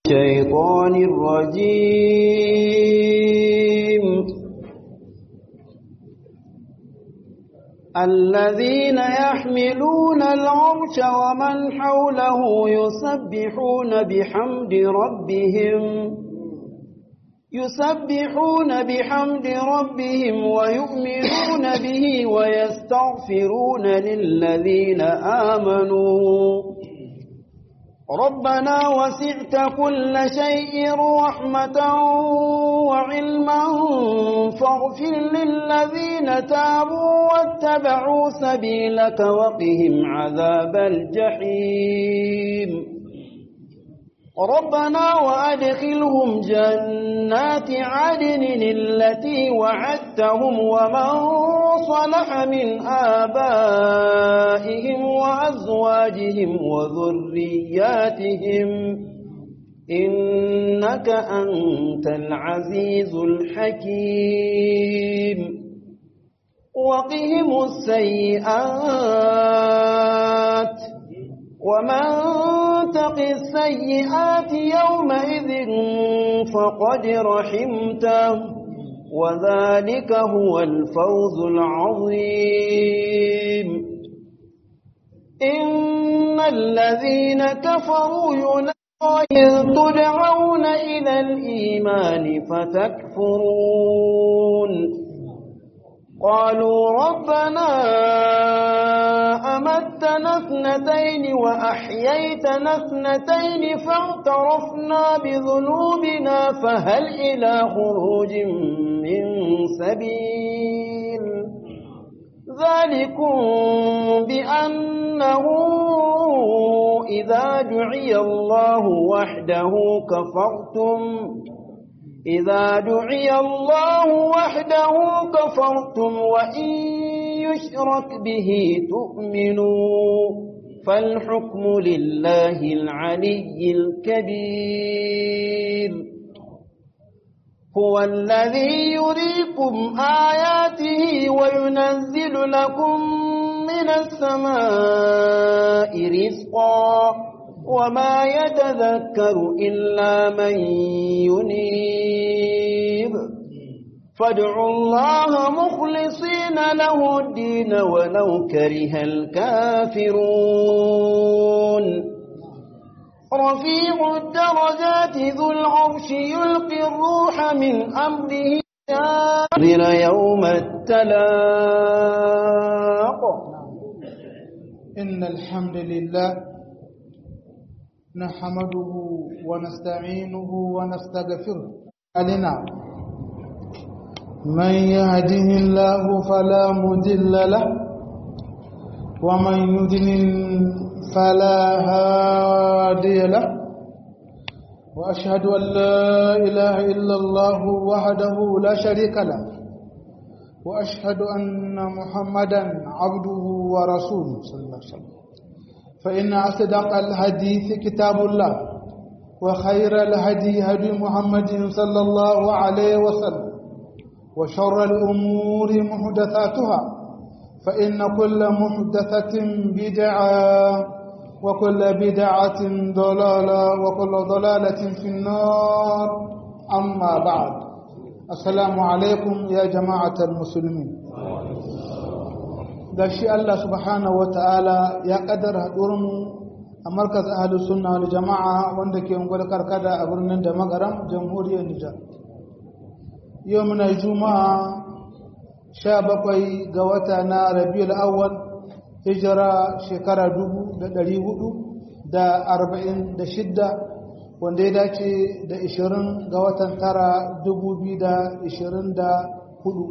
الشيطان الرجيم الذين يحملون العرش ومن حوله يسبحون بحمد ربهم يسبحون بحمد ربهم ويؤمنون به ويستغفرون للذين آمنوا ربنا وسعت كل شيء رحمة وعلما فاغفر للذين تابوا واتبعوا سبيلك وقهم عذاب الجحيم ربنا وأدخلهم جنات عدن التي وعدتهم ومن صلح من آبائهم وأزواجهم وذرياتهم إنك أنت العزيز الحكيم وقهم السيئات ومن تق السيئات يومئذ فقد رحمته وذلك هو الفوز العظيم إن الذين كفروا ينادون تدعون إلى الإيمان فتكفرون قالوا ربنا أمتنا اثنتين وأحييتنا اثنتين فاعترفنا بذنوبنا فهل إلى خروج من سبيل ذلكم بأنه إذا دعي الله وحده كفرتم إذا دعي الله وحده كفرتم وإن يشرك به تؤمنوا فالحكم لله العلي الكبير هو الذي يريكم آياته وينزل لكم من السماء رزقا وما يتذكر إلا من ينيب فادعوا الله مخلصين له الدين ولو كره الكافرون رفيع الدرجات ذو العرش يلقي الروح من أمره ينذر يوم التلاق إن الحمد لله نحمده ونستعينه ونستغفره علينا من يهده الله فلا مضل له ومن يضلل فلا هادي له واشهد ان لا اله الا الله وحده لا شريك له واشهد ان محمدا عبده ورسوله صلى الله عليه وسلم فإن أصدق الحديث كتاب الله وخير الهدي هدي محمد صلى الله عليه وسلم وشر الأمور محدثاتها فإن كل محدثة بدعة وكل بدعة ضلالة وكل ضلالة في النار أما بعد السلام عليكم يا جماعة المسلمين da shi Allah subhanahu wa ta'ala ya ƙadar haɗurinmu a markaz ahalus sunna wal jama'a wanda ke ungwar karkada a birnin da magaram jamhuriyar Nijar. Yau muna juma'a sha bakwai ga wata na rabiul awwal hijira shekara dubu da ɗari hudu da arba'in da shidda wanda ya dace da ishirin ga watan tara dubu biyu da ishirin da hudu.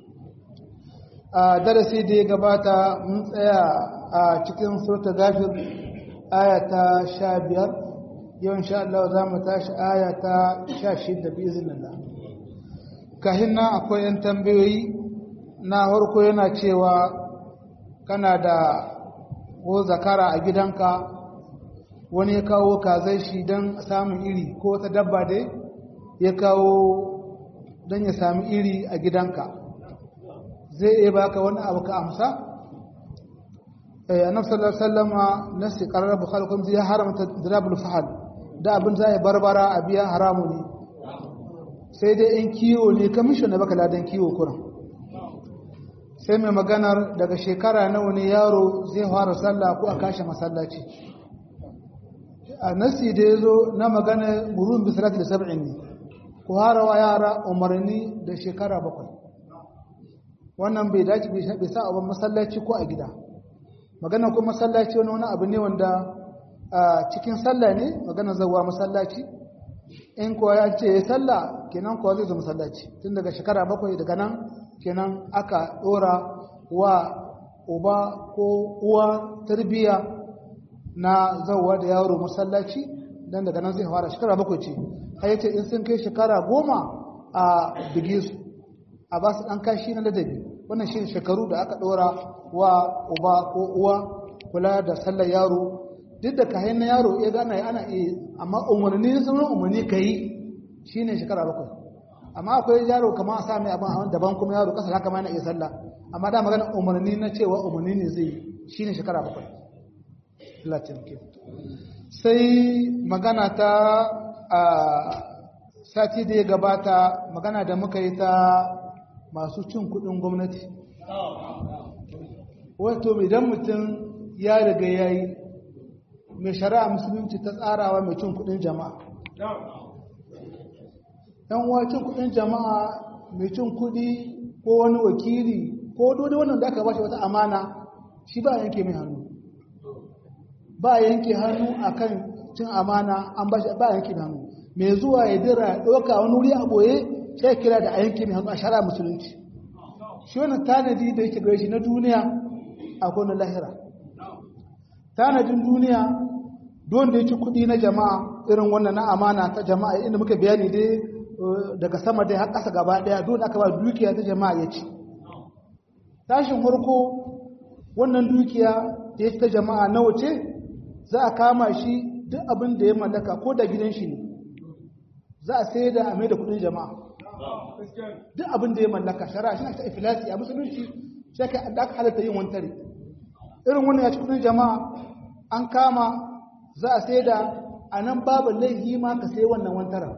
a darasi da ya gabata mun tsaya a cikin surta gafir ayata sha biyar yau insha Allah za mu tashi ayata sha shida bi izinillah kahin nan akwai yan tambayoyi na harko yana cewa kana da ko zakara a gidanka wani ya kawo kazai shi don samun iri ko ta dabba dai ya kawo don ya sami iri a gidanka zai iya baka wani abu ka amsa eh annabi sallallahu alaihi wasallam nasi qarar bukhari kun ya haramta dirabul fahal da abin za a barbara a biya haramu ne sai dai in kiwo ne kamishin da baka ladan kiwo kuran sai mai maganar daga shekara nawa ne yaro zai fara sallah ko a kashe masallaci a nasi da ya zo na magana murun bisirati da sab'in ne ku harawa yara umarni da shekara bakwai wannan bai dace bai sa abin masallaci ko a gida magana ko masallaci wani wani abu ne wanda a cikin sallah ne magana zawa masallaci in kuwa ya ce ya sallah kenan kuwa zai zo masallaci tun daga shekara bakwai daga nan kenan aka dora wa uba ko uwa tarbiyya na zauwa da yaro masallaci dan daga nan zai fara shekara bakwai ce har yace in sun kai shekara goma a bige su a ba su dan kashi na ladabi wannan shi shekaru da aka dora wa uba ko uwa kula da sallar yaro duk da kayan na yaro ya gana ana iya amma umarni na sauran umarni ka yi shi ne shekara bakwai amma akwai yaro kama a sami abin daban kuma yaro kasa haka ma na iya sallah amma da magana umarni na cewa umarni ne zai shi ne shekara bakwai latin ke sai magana ta a sati da ya gabata magana da muka yi ta masu cin kudin gwamnati wato idan mutum ya riga ya yi mai shari'a musulunci ta tsarawa mai cin kudin jama'a yan uwa cin kudin jama'a mai cin kudi ko wani wakili ko dole wannan da aka bashi wata amana shi ba yanke mai hannu ba yanke hannu akan cin amana an bashi ba yanke mai hannu mai zuwa ya dira ɗauka wani wuri a boye sai kira da a yanke mai hannu a shari'a musulunci shi wannan tanadi da yake gare shi na duniya akwai na lahira tanadin duniya don da ya ci kuɗi na jama'a irin wannan na amana ta jama'a inda muka bayani dai daga sama dai har ƙasa gaba ɗaya don aka ba dukiya ta jama'a ya ci tashin farko wannan dukiya da ya ci ta jama'a na wace za a kama shi duk abin da ya mallaka ko da gidan shi ne za a sai da a mai da kuɗin jama'a duk abin da ya mallaka shara shi ta ifilasi a musulunci sai ka aka halatta yin wantare irin wannan ya ci kuɗin jama'a an kama za a sai da a nan babu laifi ma ka sai wannan wantaran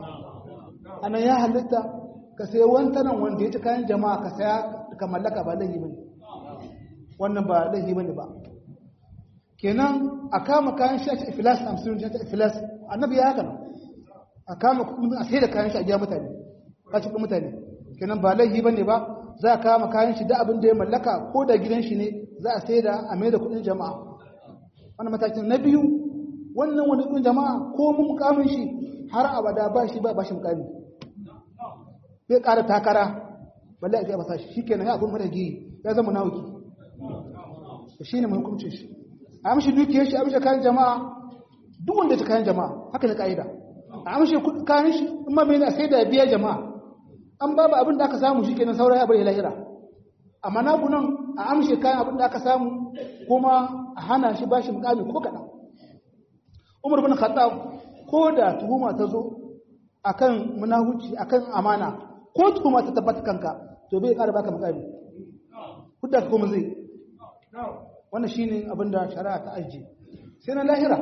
a nan ya halitta ka sai wantaran wanda ya ci kayan jama'a ka saya ka mallaka ba laifi ba ne wannan ba laifi ba ne ba kenan a kama kayan shi a cikin filas a musulun ta filas annabi ya haka a kama a sai da kayan shi a biya mutane a cikin mutane kenan ba laifi ba ne ba za a kama kayan shi da abin da ya mallaka ko da gidan shi ne za a sai da a mai da kuɗin jama'a wannan matakin na biyu wannan wani ɗin jama'a ko mun mukamin shi har abada ba shi ba ba shi mukami bai ƙara takara balle a ke basa shi shikenan ya abin mara giyi ya zama nawuki shi ne hukuncin shi a amshi dukiyar shi a amshi kayan jama'a duk wanda ya ci kayan jama'a haka ne ka'ida a amshi kayan shi in ma mai sai da biya jama'a an babu abin da aka samu shi kenan saura ya bari lahira amma na nan a amshi kayan abin da aka samu kuma a hana shi bashi mukami ko kaɗan umar bin khattab ko da tuhuma ta zo akan munahuci akan amana ko tuhuma ta tabbata kanka to bai ƙara baka mukami hudda ka kuma zai wannan shine abin da shari'a ta ajiye sai na lahira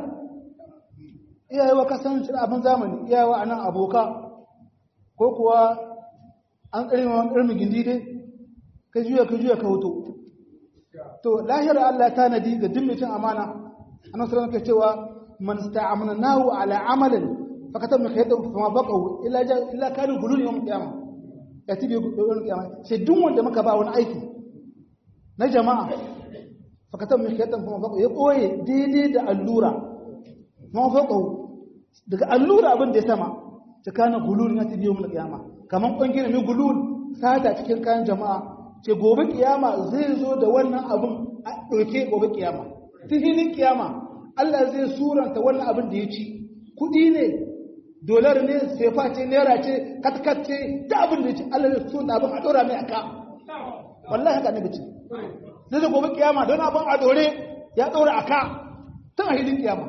iyayewa kasan abin zamani iyayewa anan aboka ko kuwa an tsare ma wani gindi dai ka juya ka juya ka hoto to lahira Allah ta nadi ga dimmicin amana annabi sallallahu alaihi cewa man sta'amnahu ala amalin fakatab min khayrin fama baqahu illa illa kana gulul yawm qiyamah yati bi yawm qiyamah sai duk wanda muka ba wani aiki na jama'a fakatab min khayrin fama baqahu ya koye daidai da allura fama baqahu daga allura abin da ya sama tsakanin gulul yati bi yawm qiyamah kaman kungiyar mai gulul sata cikin kayan jama'a ce gobe kiyama zai zo da wannan abin a ɗauke gobe kiyama filin kiyama Allah zai suranta wannan abin da ya ci kuɗi ne dolar ne sefa ce naira ce katkat ce da abin da ya ci Allah zai suranta abin a ɗora mai aka wallahi haka ne ce zai zo gobe kiyama don abin a ɗore ya ɗora aka tun a hilin kiyama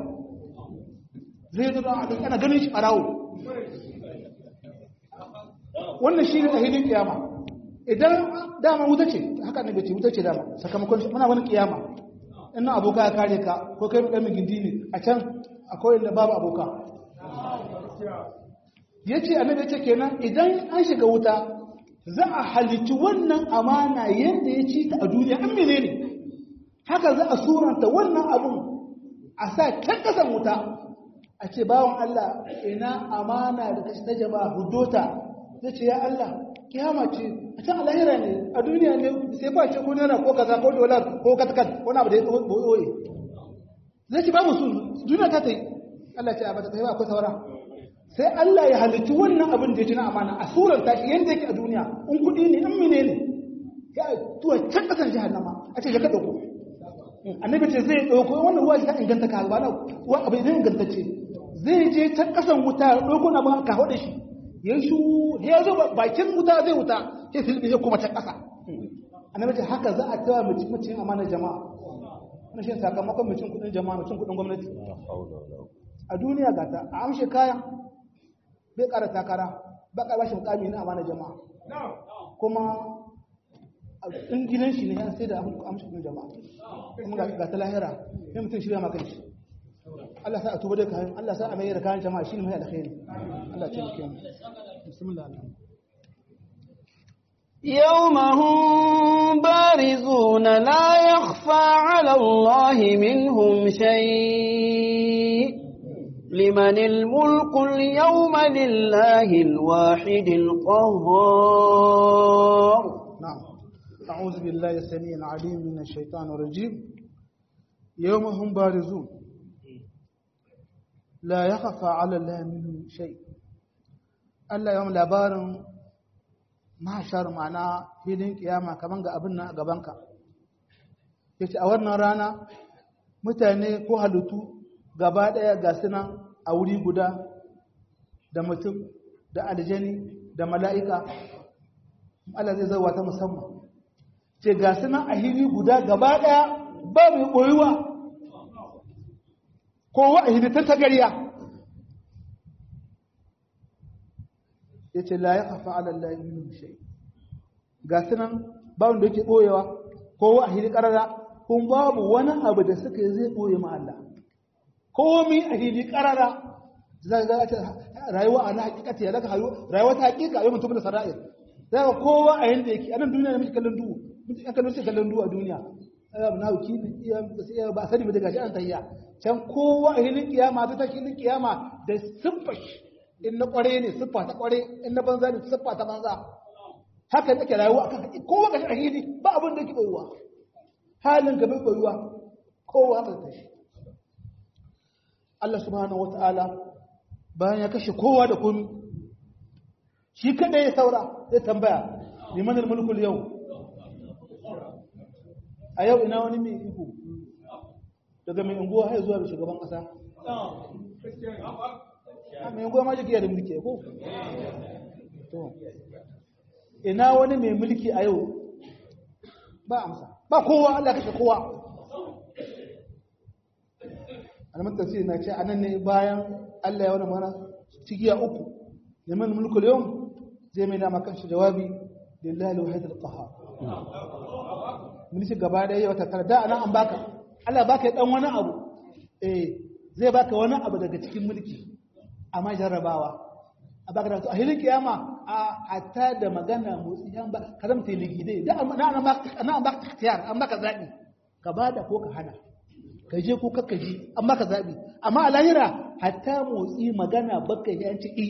zai zo don a ɗauke ana ganin shi ɓarawo wannan shi ne a hilin kiyama idan dama wuta ce haka ne bace wuta ce dama sakamakon muna wani kiyama ina aboka ya kare ka ko kai dan gindi ne a can akwai inda babu aboka yace annabi yace kenan idan an shiga wuta za a halici wannan amana yadda ya ci ta a duniya an menene haka za a suranta wannan abun a sa can kasan wuta a ce bawan Allah ina amana da kashi ta jama'a hudota zai ce ya Allah kiyama ce a can alahira ne a duniya ne sai ba ce ko naira ko kaza ko dolar ko katkat ko na abu da ya boye zai ce ba mu su duniya ta ta yi Allah ce a bata ta yi ba akwai saura sai Allah ya halittu wannan abin da ya ci na amana a surar tashi yadda yake a duniya in kuɗi ne in mine ne ya tuwa can ƙasar jahannama a ce ya ka ɗauko annabi ce zai ɗauko wannan ruwa ta inganta ka ba na wa abin zai ingantacce zai je can ƙasan wuta ya ɗauko na ba ka hau da shi ya shu ya zo bakin wuta zai wuta sai filibin ya kuma can ƙasa annabi ce haka za a tawa mutum amana jama'a wannan shi sakamakon mutum kuɗin jama'a mutum kuɗin gwamnati a duniya gata a amshe kayan bai ƙara takara ba ƙara bashi mukami na amana jama'a kuma in gidan shi ne ya sai da amshin jama'a kuma ga ta lahira ne mutum shirya maka shi Allah sa a tuba da kayan Allah sa a mai da kayan jama'a shine mai alkhairi Allah ce muke bismillah يوم هم بارزون لا يخفى على الله منهم شيء لمن الملك اليوم لله الواحد القهار نعم أعوذ بالله السميع العليم من الشيطان الرجيم يوم هم بارزون لا يخفى على الله منهم شيء Allah yawan labarin mahashar ma'ana filin kiyama kaman ga abin nan a gabanka yace a wannan rana mutane ko halittu gaba ɗaya ga suna a wuri guda da mutum da aljani da mala'ika Allah zai zauwa ta musamman ce ga suna a hili guda gaba ɗaya ba mai ɓoyuwa kowa a hili ta gariya ya ce la ya kafa alallahi minu shai ga sunan ba wanda yake ɓoyewa kowa a hili ƙarara kun babu wani abu da suka yi zai ɓoye ma Allah komi a hili karara za ga ta rayuwa a na hakikati ya daga rayuwa ta hakika yau mutum da sara'ir za ga kowa a yanda yake anan duniya ne muke kallon duhu muke an kallon sai kallon duhu a duniya ai na huki iya iya ba sani mu daga shi an tayya can kowa a hilin kiyama ta hilin kiyama da siffa in na kware ne siffa ta kware in na banza ne siffa ta banza haka nake rayuwa akan hakiki kowa ga shi a hili ba abin da yake boyuwa halin ka bai boyuwa kowa ka tashi Allah subhanahu wata'ala bayan ya kashe kowa da komi shi kada ya saura zai tambaya liman mulkul yau a yau ina wani mai iko daga mai unguwa har zuwa shugaban kasa mai unguwa ma jikiya da mulki ko to ina wani mai mulki a yau ba amsa ba kowa Allah kashe kowa alamun tafsiri na ce anan ne bayan Allah ya wani mana cikiya uku neman mulkul yau zai mai dama kanshi jawabi lillahi alwahid alqahar mulki gaba da yau ta da anan an baka Allah baka dan wani abu eh zai baka wani abu daga cikin mulki amma jarrabawa a baka da a hilin kiyama a hatta da magana motsi an ba karamta ligide da an baka an baka ikhtiyar an baka zabi ka bada ko ka hana ka je ko kakka je an maka zaɓi amma a lahira hatta motsi magana baka ya ci i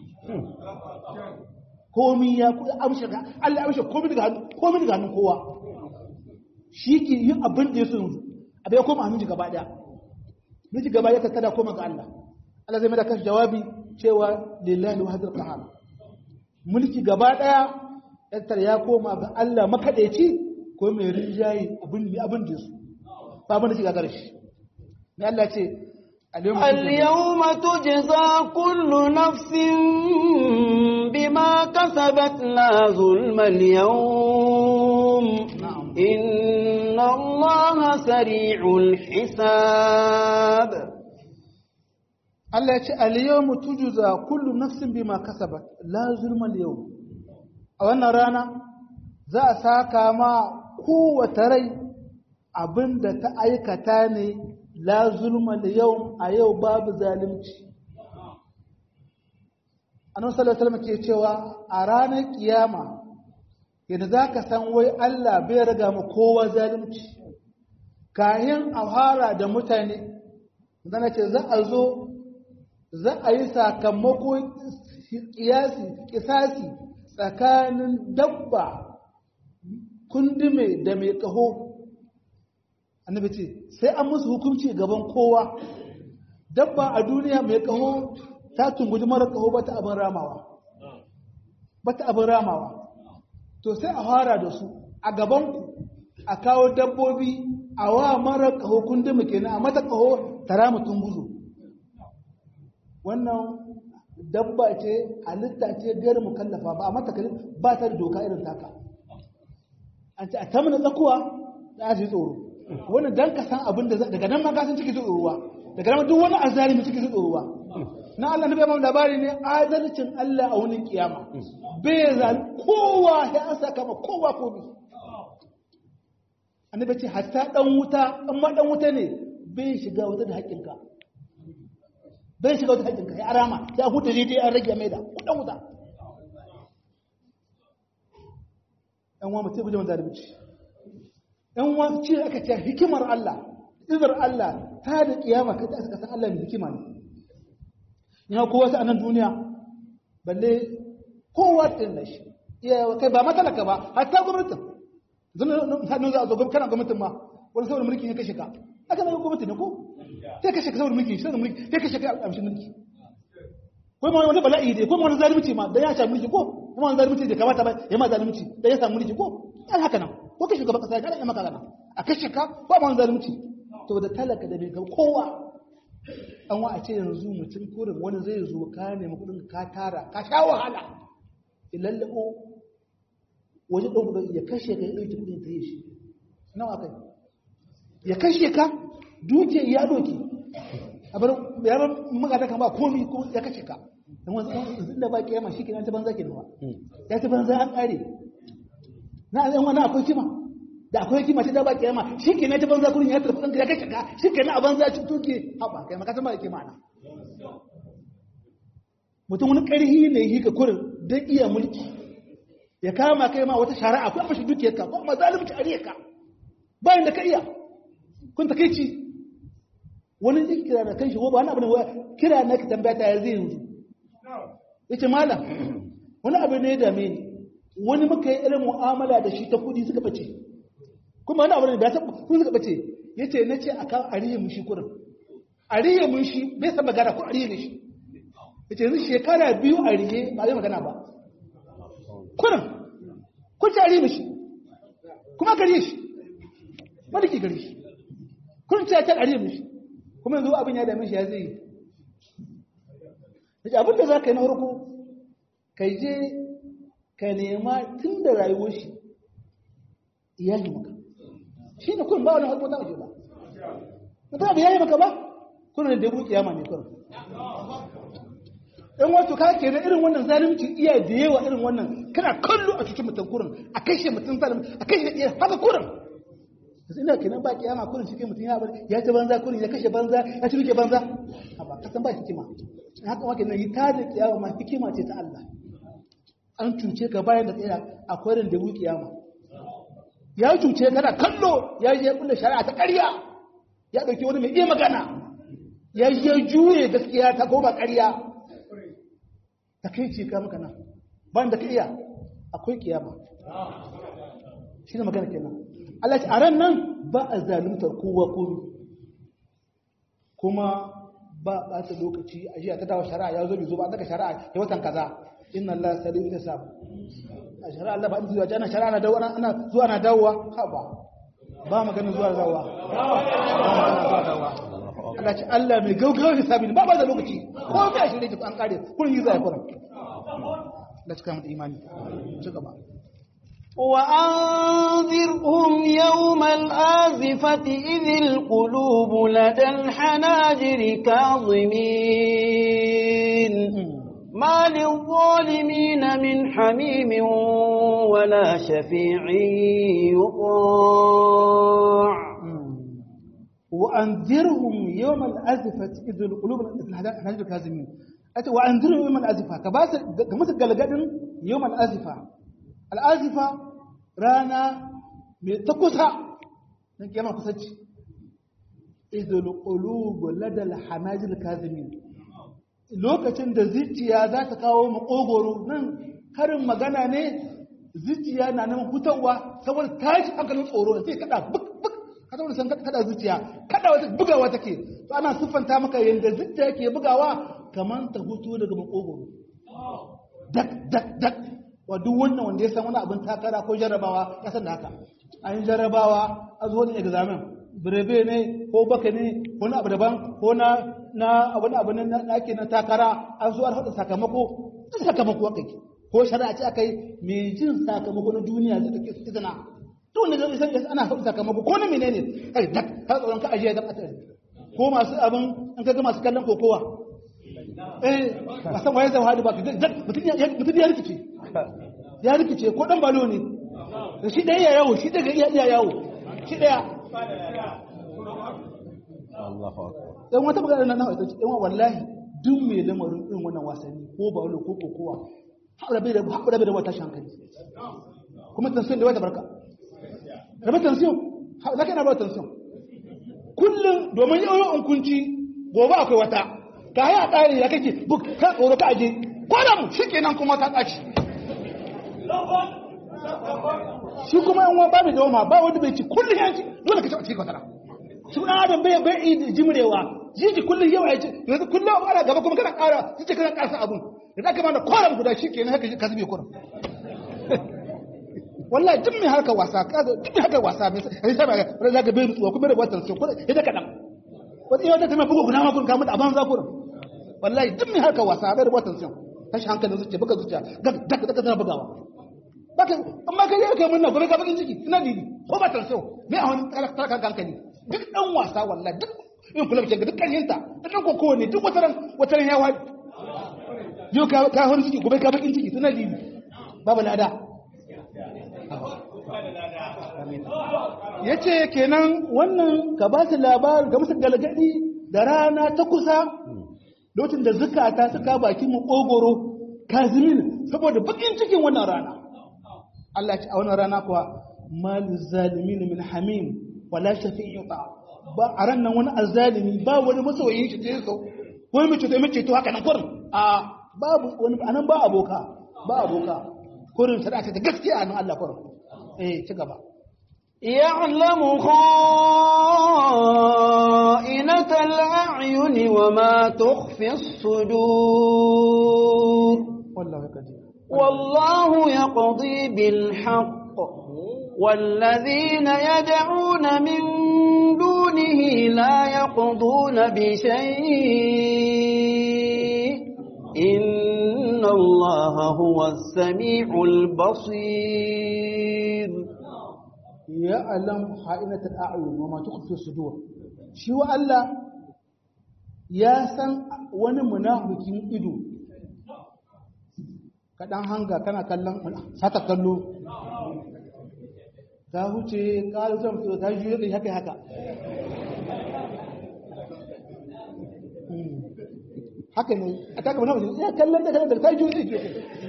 komi ya amshe ka Allah amshe komi daga hannu komi daga hannun kowa shi ke yin abin da ya so yanzu abin ya koma hannun gaba daya miji gaba ya tattara koma ga Allah Allah zai mai da kashi jawabi cewa lillahi wa hadal qahar mulki gaba daya tattara ya koma ga Allah makadaici ko mai rinjaye abin abin da ya so ba abin da shiga gare shi ne Allah ce اليوم تجزى كل نفس بما كسبت لا ظلم اليوم إن الله سريع الحساب Allah ya ce al-yawmu tujza kullu nafsin bima kasabat la zulma al-yawm a wannan rana za a saka ma kowace rai abinda ta aikata ne la zulma al-yawm a yau babu zalunci annabi sallallahu alaihi ke cewa a ranar kiyama yadda za ka san wai Allah bai riga mu kowa zalunci kayan a fara da mutane zana ce za a zo za a yi sakamako kiyasi kisasi tsakanin dabba kundume da mai kaho annabi ce sai an musu hukunci gaban kowa dabba a duniya mai kaho ta tunguji mara kaho bata abin ramawa bata abin ramawa to sai a fara da su a gabanku a kawo dabbobi a wa mara kaho kundume kenan a mata kaho tara mutum buzu wannan dabba ce halitta ce gari mukallafa ba a mata ba ta da doka irin taka an ce a tamina tsakuwa da ji tsoro wani dan ka san abin da daga nan ma ka san ciki tsorowa daga nan duk wani azalimi ciki tsorowa na Allah nabi Muhammad labari ne adalcin Allah a wani kiyama bai zal kowa ya an saka ma kowa ko bi annabi ce hatta dan wuta amma dan wuta ne bai shiga wuta da haƙƙinka bai shiga wuta haƙƙinka ya arama ya huta je dai an rage mai da dan wuta ɗan wa mutum guje zalunci ɗan wa ce aka ce hikimar Allah izar Allah ta da kiyama kai ta aka san Allah ne hikima ne ina kowa ta anan duniya balle kowa din da shi iya kai ba matalaka ba hatta gwamnatin zan hannun za a zo kana gwamnatin ma wani saboda mulki ne kashe ka aka na gwamnati ne ko sai kashe ka saboda mulki saboda mulki sai kashe ka amshin mulki ko ma wani bala'i dai ko ma wani zalunci ma da ya sha mulki ko kuma wani zalunci da kamata ba ya ma zalunci da ya samu mulki ko an haka nan ko kashe gaba kasa ya maka gana a kashe ka ko ma wani zalunci to da talaka da bai ga kowa an wa a ce yanzu mutum kurin wani zai zo ka nemi kudin ka tara ka sha wahala ya lallabo waje ɗan kudin ya kashe ka ya ɗauki kudin ta yi shi nawa kai ya kashe ka duke ya doke a bar yaran magata kan ba komi ko ya kashe ka dan wani inda ba kiyama shi kenan ta banza ke nawa ya ta banza an kare na yan wani akwai kima da akwai kima ta da ba kiyama shi kenan ta banza kurin ya tarfi ɗanka ya kashe ka shi kenan a banza ci tuke haɓa kai maka ba da kima na mutum wani ƙarhi ne yi ka kurin don iya mulki ya kama kai ma wata shari'a ko mashi dukiyar ka ko ma zalunci a ka bayan da ka iya kun ta kai ci wani zai kira da kan shi ko ba wani abu ne kira na ka tambaya ta yanzu yanzu yace malam wani abu ne da me wani muka yi irin mu'amala da shi ta kudi suka bace kuma wani abu ne da ta kudi suka bace yace nace akan ariye mun shi kurin ariye mun shi bai san magana ko ariye ne shi yace yanzu shekara biyu ariye ba zai magana ba kurin kun ci ariye shi kuma gare shi wani ke gare shi kun ci ta ariye shi kuma yanzu abin ya dame shi ya zai yi abin da za ka yi na farko ka je ka nema tun da rayuwar shi iyali maka shi ne kun ba wani harko ta waje ba mutum da yayi maka ba kuna da dabu kiyama ne kurin in wato ka ke na irin wannan zalunci iya da yawa irin wannan kana kallo a cikin mutum kurin a kashe mutum zalim a kashe iya haka kurin yanzu ina kenan ba kiyama kurin shi mutum ya bar ya ci banza kurin ya kashe banza ya ci duke banza ba kasan ba hikima haka wake nan yi ta da kiyama ma hikima ce ta Allah an cuce ka bayan da tsaya akwai ran da kiyama ya cuce ka da kallo ya je kulle shari'a ta ƙarya ya dauki wani mai iya magana ya je juye gaskiya ta koma ƙarya ta kai ce ka maka nan bayan da ka iya akwai kiyama shi ne magana kenan Allah a ran nan ba a zaluntar kowa komi kuma ba ɓata lokaci a jiya ta dawo shari'a ya zo bai zo ba daga shari'a ya watan kaza inna Allah salihu ita sabu a shari'a Allah ba an zuwa jana shari'a na dawo ana zuwa na dawowa ha ba ba maganin zuwa dawowa Allah ce Allah mai gaugawa hisabi ne ba ba da lokaci ko mai ashirin da an kare kullun yi zai kullun da cika mu imani ci gaba وأنذرهم يوم الآزفة إذ القلوب لدى الحناجر كاظمين ما للظالمين من حميم ولا شفيع يطاع وأنذرهم يوم الأزفة إذ القلوب لدى الحناجر كاظمين yace wa anziru yawmal azifa ka ba su ga musu galgadin yawmal azifa al azifa rana mai ta kusa na kiyama kusanci idul qulub ladal hanajil kazimin lokacin da zuciya za ta kawo makogoro nan karin magana ne zuciya na nan hutawa saboda tashi hankalin tsoro sai kada buk buk ka saboda san kada zuciya kada wata bugawa take to ana siffanta maka yanda zuciya ke bugawa kaman ta hutu daga makogoro dak dak dak wa duk wannan wanda ya san wani abin takara ko jarrabawa ya san da haka an yi jarrabawa a zo ne examen birebe ne ko baka ne wani abu daban ko na na wani abu na ake na takara an zo an haɗa sakamako duk sakamako aka yi ko shari'a ce aka yi mai jin sakamako na duniya zai take su izina to wanda zai san ana haɗa sakamako ko na menene kai dak ka tsoron ka ajiye da ɓata ko masu abin an kaga masu kallon kokowa eh ba san waye zai hadu ba mutum ya rikice ya rikice ko dan balo ne shi ɗaya ya yawo shi daga iya yawo shi ɗaya yan wata magana na nawa ita ce yan wallahi duk mai lamarin irin wannan wasanni ko ba wani ko kokowa haɓura bai da haɓura bai da wata shankali kuma tansiyon da wata barka rabe tansiyon na kai na ba tansiyon kullum domin yau in kunci gobe akwai wata ka haya ƙari ya kake buk ka tsoro ka aje kwanan shi kenan kuma ta ƙaci shi kuma yan wani babu dawama ba wanda bai ci kullum yanci dole ka ci a cikin kwatara shi ɗan adam bai bai yi jimrewa jiji kullum yawa ya ce yanzu kullum abu ana gaba kuma kana ƙara su ce kana ƙarsa abun da aka mana kwanan guda shi kenan haka ka zube kuran wallahi duk mai harkar wasa kaga duk mai harkar wasa mai sai sai ba za ka bai nutsuwa kuma da watan sai kuma idan kadan wata yau ta mai bugu guda ma kun ka mutu a banza kuran wallahi duk mai harkar wasa bai da watan sai tashi hankalin zuciya buga zuciya ga daga daga tana bugawa baka amma kai yau kai munna gobe ka bakin ciki ina didi ko ba tan sai me a wani talaka hankali duk dan wasa wallahi duk in kula ke ga dukkan yinta duk dan kokowa ne duk wataran wataran ya wadi yau ka wani ciki gobe ka bakin ciki ina didi babu lada ya ce kenan wannan ka ba su labar ga musu galgadi da rana ta kusa lokacin da zukata suka baki mu ƙogoro kazimin saboda bakin cikin wannan rana Allah ya ce a wannan rana kuwa malu zalimin min hamim wala shafi'in ba ba a ran nan wani azzalimi ba wani masoyin shi ta so ko mai cuta mai ceto haka nan kurin a babu wani anan ba aboka ba aboka kurin shari'a ta gaskiya nan Allah kurin eh ci gaba يعلم خائنة الأعين وما تخفي الصدور والله قدير والله يقضي بالحق والذين يدعون من دونه لا يقضون بشيء إن الله هو السميع البصير يعلم خائنة الأعين وما تخفي الصدور شو الله ya san wani munafikin ido kaɗan hanga kana kallon sata kallo ta huce ƙalusan fito ta juye da haka haka haka ne a taka munafikin ya kallon da kallon da ta juye da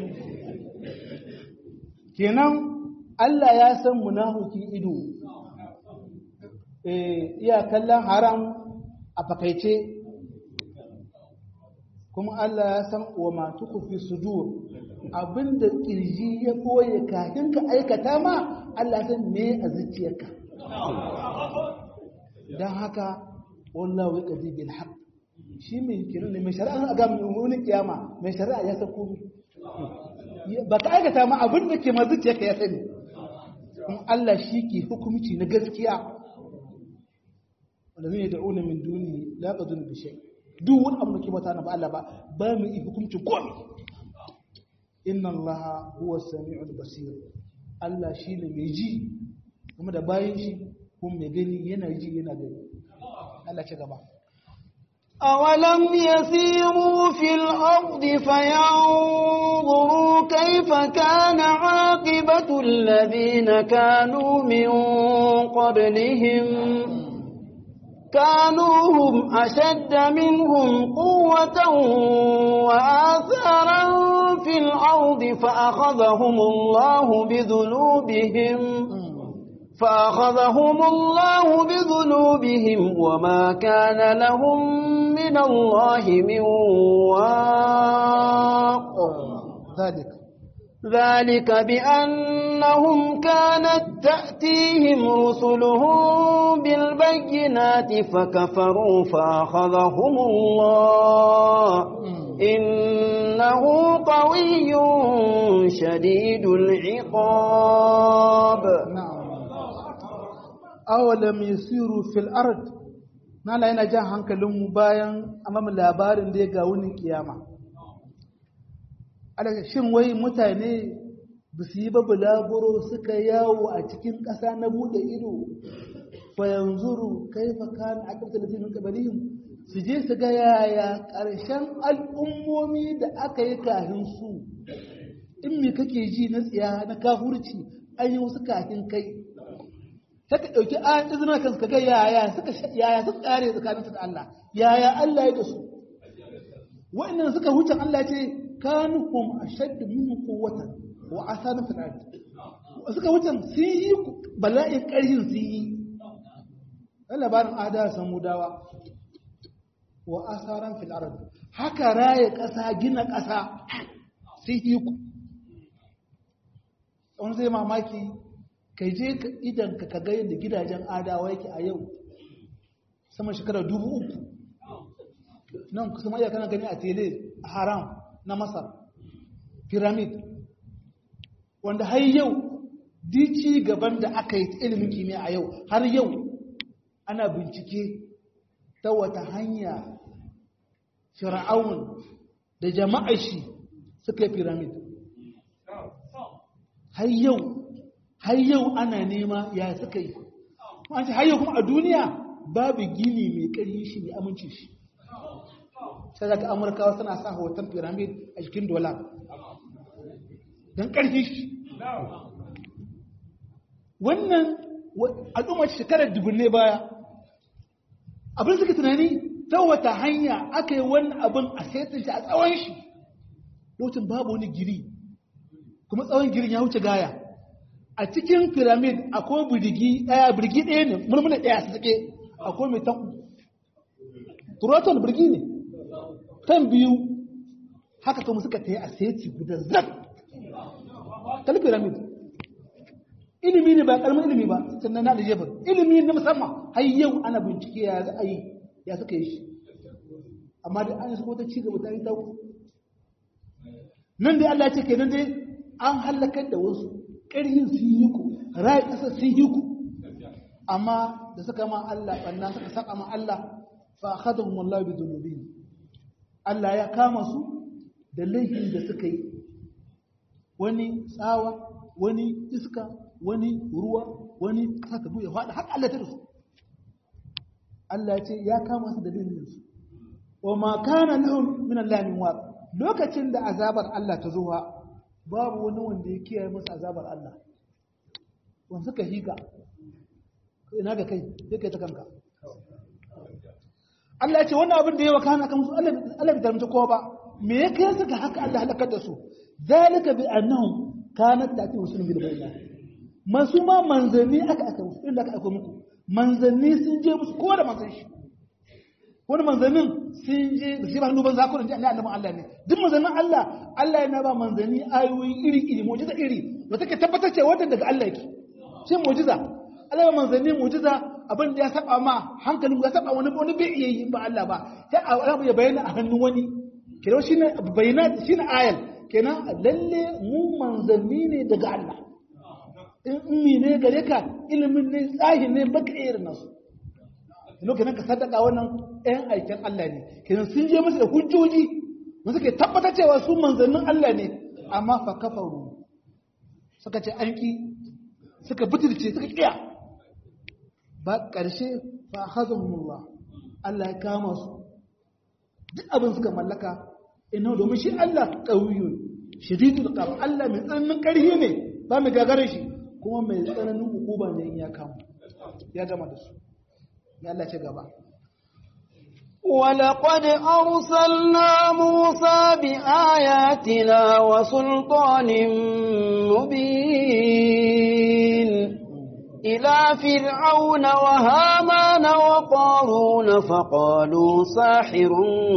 kenan Allah ya san munafikin ido iya kallon haram a fakaice kuma Allah ya san wa matu fi sudur abinda kirji ya koye kafin ka aikata ma Allah san me a zuciyarka dan haka wallahu yaqdi bil haqq shi mai kiran ne mai shari'a ga wani kiyama mai shari'a ya san komai ba ka aikata ma abinda ke ma zuciyarka ya sani kuma Allah shi ke hukunci na gaskiya wanda zai da'una min duni la qadun bi shay' duk wani abu da ke bata na ba Allah ba ba mu yi hukuncin komai inna Allah huwa sami'ul basir Allah shine mai ji kuma da bayan shi kuma mai gani yana ji yana gani Allah ce gaba أولم يسيروا في الأرض فينظروا كيف كان عاقبة الذين كانوا من قبلهم كانوا هم أشد منهم قوة وآثارا في الأرض فأخذهم الله بذنوبهم فأخذهم الله بذنوبهم وما كان لهم من الله من واق ذلك ذلك بأنهم كانت تأتيهم رسلهم بالبينات فكفروا فأخذهم الله إنه قوي شديد العقاب نعم awalam yasiru fil ard nala yana jan hankalinmu bayan amma labarin da ya ga wunin kiyama alaka shin wai mutane ba su yi ba bulaguro suka yawo a cikin ƙasa na buɗe ido fa yanzuru kaifa kana aqibatu ladina min qablihim su je su ga yaya ƙarshen al'ummomi da aka yi kafin su in me kake ji na tsiya na kafurci an yi wasu kafin kai ta ka ɗauki ayan izina kan ka ga yaya suka yaya suka kare tsakanin su da Allah yaya Allah ya da su wa'annan suka huce Allah ce kanuhum ashaddu minhum quwwatan wa asanu fil ard suka huce sun yi bala'in ƙarhin sun yi labarin ada samudawa wa asaran fil ard haka raye ƙasa gina ƙasa sun yi ku wani zai mamaki kai je idan ka ga yadda gidajen adawa yake a yau sama shekara dubu uku nan kusa iya kana gani a tele a haram na masar pyramid wanda har yau dici gaban da aka yi ilimin kimiyya a yau har yau ana bincike ta wata hanya fir'aun da jama'ar shi suka yi pyramid har yau har yau ana nema ya suka yi an ce har yau kuma a duniya babu gini mai ƙarfi shi mai aminci shi sai daga amurkawa suna sa hoton pyramid a cikin dola don ƙarfi shi wannan al'umma shekarar dubunne baya abin suka tunani ta wata hanya aka yi wannan abin a saitin shi a tsawon shi lokacin babu wani giri kuma tsawon girin ya wuce gaya a cikin piramid akwai birgi ɗaya birgi ɗaya ne mulmula ɗaya su suke akwai mai tan turoton birgi ne tan biyu haka kuma suka ta yi a seti guda zak kalli piramid ilimi ne ba kalmar ilimi ba sannan na da jefar ilimi na musamman har yau ana bincike ya za a yi ya suka yi shi amma dai an yi suko ta ci gaba ta yi ta nan dai Allah ce kenan dai an halakar da wasu ƙarhin sun yi ku rayu ƙasar sun yi ku amma da suka ma Allah ɓanna suka saka ma Allah fa akhadhum wallahu bi dhunubihim Allah ya kama su da laifin da suka yi wani tsawa wani iska wani ruwa wani ƙasa ta buya faɗa haka Allah ta da su Allah ya ce ya kama su da laifin su wa ma kana lahum min Allah min waq lokacin da azabar Allah ta zuwa babu wani wanda ya kiyaye masa azabar Allah wanda suka higa ina ga kai sai kai ta kanka Allah ya ce wannan abin da ya wakana kan su Allah Allah bai tarmta kowa ba me ya kai su ga haka Allah halakar da su zalika bi annahum kanat ta'ti rusulun bil bayyinat masu ma manzanni aka aka musu inda aka aka muku manzanni sun je musu ko da manzan shi wani manzannin sun je da shi ba hannu ban zakurin ji annabin Allah ne duk manzannin Allah Allah yana ba manzanni ayoyi iri iri mu'jiza iri da take tabbatar cewa wannan daga Allah yake shi mu'jiza Allah ya manzanni mu'jiza abin da ya saba ma hankalin ya saba wani wani bai iya yi ba Allah ba sai Allah ya bayyana a hannun wani kira shine bayyana shine ayal kenan lalle mu manzanni ne daga Allah in mi ne gare ka ilimin ne tsahi ne baka irin nasu lokacin ka sadaka wannan ɗayan aikin Allah ne kenan sun je musu da hujjoji da suke tabbatar cewa su manzannin Allah ne amma fa kafaru suka ce an ki suka butulce suka kiya ba ƙarshe fa hazamullah Allah ya kama su duk abin suka mallaka ina domin shi Allah qawiyun shadidul qab Allah mai tsananin ƙarfi ne ba mai gagare shi kuma mai tsananin hukuma ne in ya kama ya gama da su ya Allah ce gaba ولقد أرسلنا موسى بآياتنا وسلطان مبين إلى فرعون وهامان وقارون فقالوا ساحر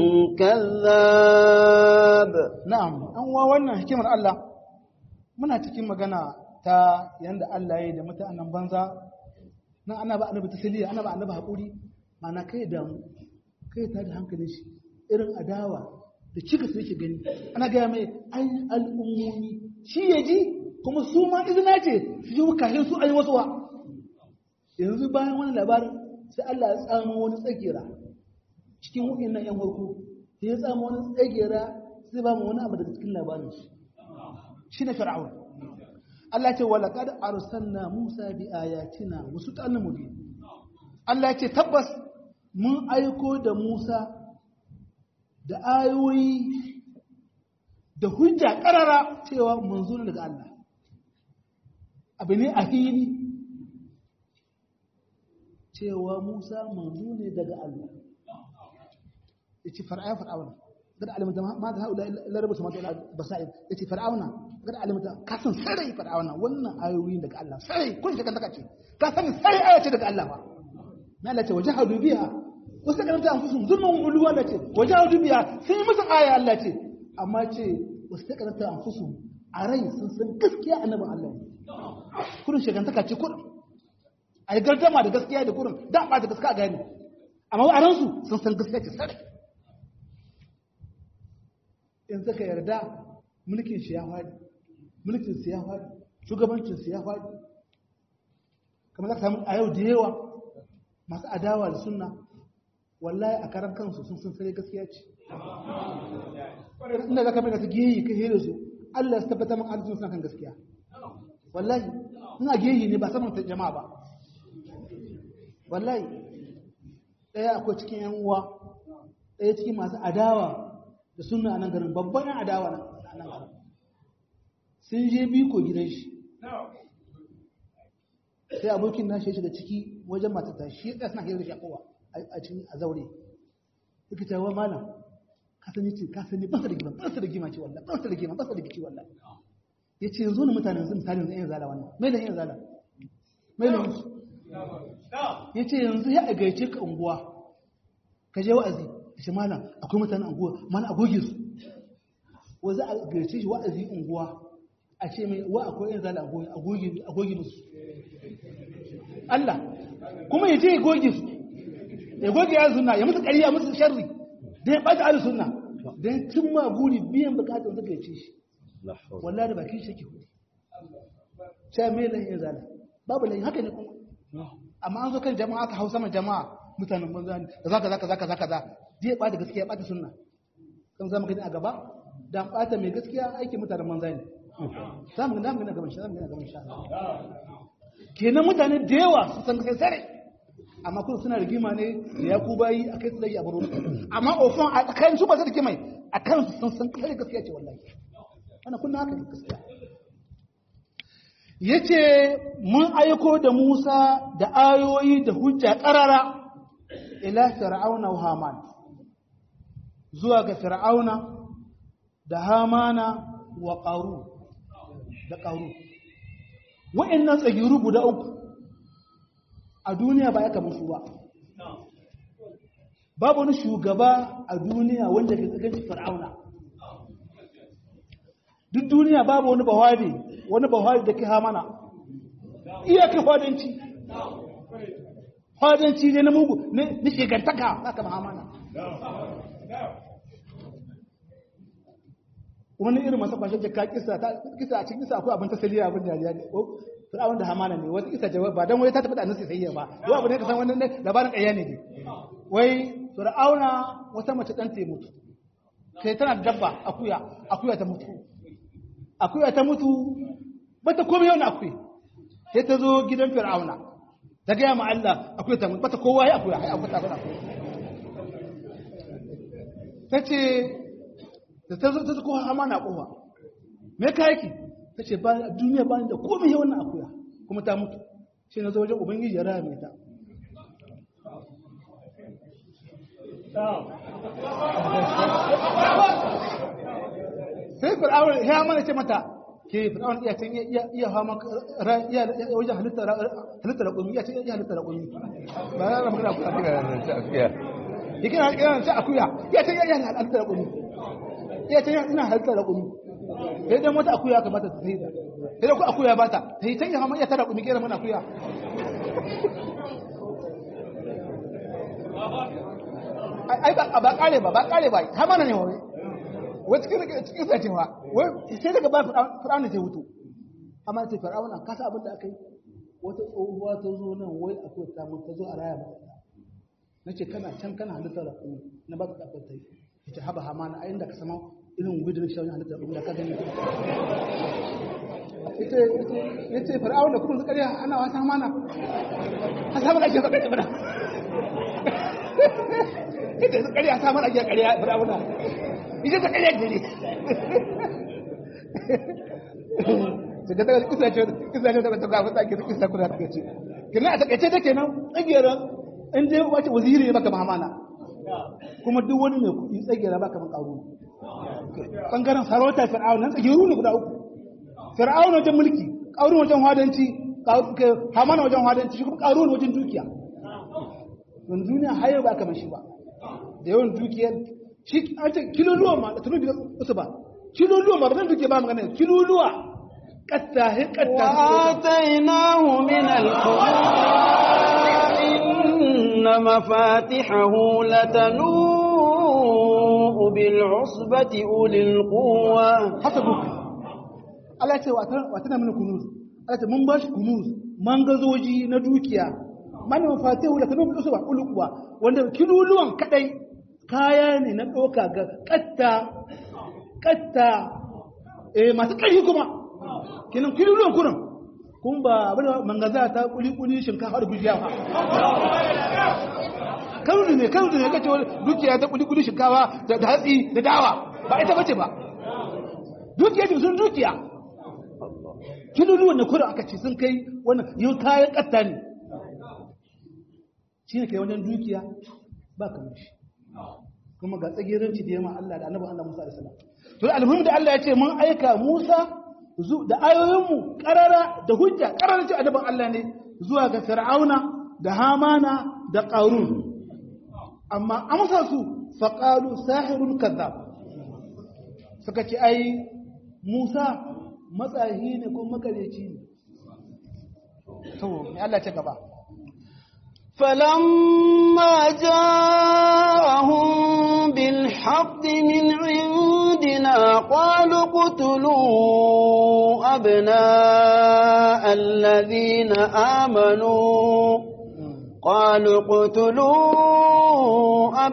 كذاب na'am an wa wannan hikimar Allah muna cikin magana ta yanda Allah ya yi da mutanen banza nan ana ba annabi tasaliya ana ba annabi haƙuri mana kai damu kai ta da hankalin shi irin adawa da cika su yake gani ana gaya mai ai al'ummomi shi ya ji kuma su ma izina ce su ji kashin su ayi wasu wa yanzu bayan wani labarin sai Allah ya tsamo wani tsagera cikin wa'in nan yan farko sai ya tsamo wani tsagera sai ba mu wani abu daga cikin labarin shi shi ne fir'aun Allah ce wala qad arsalna Musa bi ayatina wa sultanin mubin Allah ce tabbas mun aiko da Musa da ayoyi da hujja karara cewa manzo ne daga Allah abu ne a fili cewa Musa manzo ne daga Allah yace far'a fir'auna قد علمت ما هؤلاء الا رب السماوات والارض بصائر yace fir'auna قد علمت ka san sarai fir'auna wannan ayoyin daga Allah sarai kun shi kan taka ce ka san sarai aya ce daga Allah ba na Allah ce wajahadu biha wasu karanta an fusun zulmun uluwa Allah ce wajahadu biha sun yi musu aya Allah ce amma ce wasu karanta an fusun a rai sun san gaskiya annabin Allah ne kurin shigantaka ce kurin a yi gardama da gaskiya da kurin da ba da gaskiya gani amma a ransu sun san gaskiya ce sarai in suka yarda mulkin shi ya faɗi mulkin su ya faɗi shugabancin su ya faɗi kamar za ka samu a yau da yawa masu adawa da sunna wallahi a karan kansu sun san sare gaskiya ce inda za ka bai su geyi ka hira su Allah ya tabbatar min arzikin suna kan gaskiya wallahi ina geyi ne ba saman jama'a ba wallahi ɗaya akwai cikin yan uwa ɗaya cikin masu adawa da suna a nan garin babban yan adawa a nan garin sun je biko gidan shi sai abokin nashi ya shiga ciki wajen matata shi ya suna hira da shi a kowa a cikin a zaure yake cewa malam ka sani ce ka sani ba su da gima ba su da gima ce wallahi ba su da gima ba su da gici wallahi ya ce yanzu ne mutane yanzu misalin zai yin zala wannan mai da yin zala mai da musu ya ce yanzu ya agaice ka unguwa ka je wa'azi shi malam akwai mutanen unguwa mana a goge su wa za a gace shi wa'azi unguwa a ce mai wa akwai yin zala a goge musu Allah kuma ya ce ya goge su ya goge ya suna ya musu ƙariya musu sharri da ya ɓata ala suna don cin ma guri biyan bukatar suka yace shi wallah da bakin shi ke hudu sai mai lahin ya zala babu lahin haka ne kuma amma an zo kan jama'a aka hau sama jama'a mutanen banza ne da zaka zaka zaka zaka za zai ɓata gaskiya ɓata sunna kan zama gani a gaba dan ɓata mai gaskiya aikin mutanen banza ne za mu gani gaban shi za mu gani gaban shi kenan mutane da yawa su san kai sare amma kuma suna rigima ne da ya ku bayi a kai su zai a baro amma ofan a tsakanin su ba su da mai a kan su sun san kai gaskiya ce wallahi ana kunna haka ne gaskiya yace mun aiko da Musa da ayoyi da hujja karara ila fir'auna wa haman zuwa ga fir'auna da hamana wa qaru da qaru wa'annan tsagiru guda uku a duniya ba ya kamar su ba babu wani shugaba a duniya wanda ke tsaganci fir'auna duk duniya babu wani bahari wani bahari da ke hamana iyaka hwadanci hwadanci ne na mugu na shigantaka haka hamana wani irin masu kwashe jaka kisa kisa a cikin kisa akwai abin tasiriya abin dariya ne fir'aun da hamana ne wata kisa jawab ba dan wai ta tafi da annabi sai ba wai abu ne ka san wannan labarin ƙarya ne wai fir'auna wata mace dan ta mutu sai tana da dabba akuya akuya ta mutu akuya ta mutu bata komai yau na akuya sai ta zo gidan fir'auna ta gaya ma Allah akuya ta mutu bata kowa ya akuya ya akuya ta akuya ta ce da ta zo ta zo kowa hamana kowa me ka yake ta ce duniya ba da komai ya wannan akuya kuma ta mutu shi na zo wajen ubangiji ya raya mai ta sai fir'aun ya mana ce mata ke fir'aun iya can iya iya hama iya wajen halitta halitta raƙumi iya can iya halitta raƙumi ba na magana ku akuya yake na kiran ta akuya iya can iya halitta raƙumi iya can ina halitta raƙumi sai dan wata akuya kamata ta sai da sai da ku akuya ba ta ta yi can iya hama iya ta raƙumi kera mana akuya ai ba ba kare ba ba kare ba ta mana ne wai wai cikin cikin sacewa wai sai daga ba fir'auna ta hutu amma ta fir'auna ka sa abin da aka yi wata tsohuwa ta zo nan wai akwai ta mun ta zo a raya mata nace kana can kana halittar da kuma na ba ka kafin ta yi ita haba hamana a inda ka sama irin gudun shawin halittar da ka gani ita ita fir'auna kuma su kariya ana wata hamana a samu da ake faɗa da ita su ƙarya ta mara ajiyar ƙarya firawuna ita ta ƙarya gari ta ga daga kisa ce kisa ce daga daga wata ke kisa kuna ta ce kina a takaice take nan tsagera in dai wace waziri ne baka mahamana kuma duk wani mai kuɗi tsagera baka man ƙaru bangaren sarauta fir'auna nan tsageru ne guda uku fir'auna wajen mulki ƙaru wajen hadanci hamana wajen hadanci shi kuma ƙaru wajen dukiya don duniya hayo ba kamar shi ba da yawan dukiyar shi an ce kiloluwa ma da tunu da wasu ba kiloluwa ma ba zan dukiya ba magana kiloluwa katta he katta وآتيناه من القرى إن مفاتحه لتنوء بالعصبة أولي القوة hasabu Allah ya ce wa tana mini kunuz Allah ce mun bashi kunuz mangazoji na dukiya man mafatihu la tanu bil usba ulquwa wanda kiluluwan kadai kaya ne na doka ga katta katta eh masu kari kuma kinan kiluluwan kurin kun ba abin mangaza ta kuli kuli shinkafa da gujiya ba kanzu ne kanzu ne kace dukiya ta kuli kuli shinkafa da hatsi da dawa ba ita bace ba dukiya ce sun dukiya kiluluwan na kurin aka ce sun kai wannan yau kayan katta ne shi ne kai wajen dukiya ba kamar shi kuma ga tsagiranci da yamma Allah da annabi Allah Musa da salam to alhamdu da Allah ya ce mun aika Musa da ayoyinmu karara da hujja karara ce annabin Allah ne zuwa ga Fir'auna da Hamana da Qarun amma amsa su faqalu sahirun kadhab suka ce ai Musa matsahi ne ko makareci ne to me Allah ya ce gaba فلما جاءهم بالحق من عندنا قالوا اقتلوا أبناء الذين آمنوا قالوا اقتلوا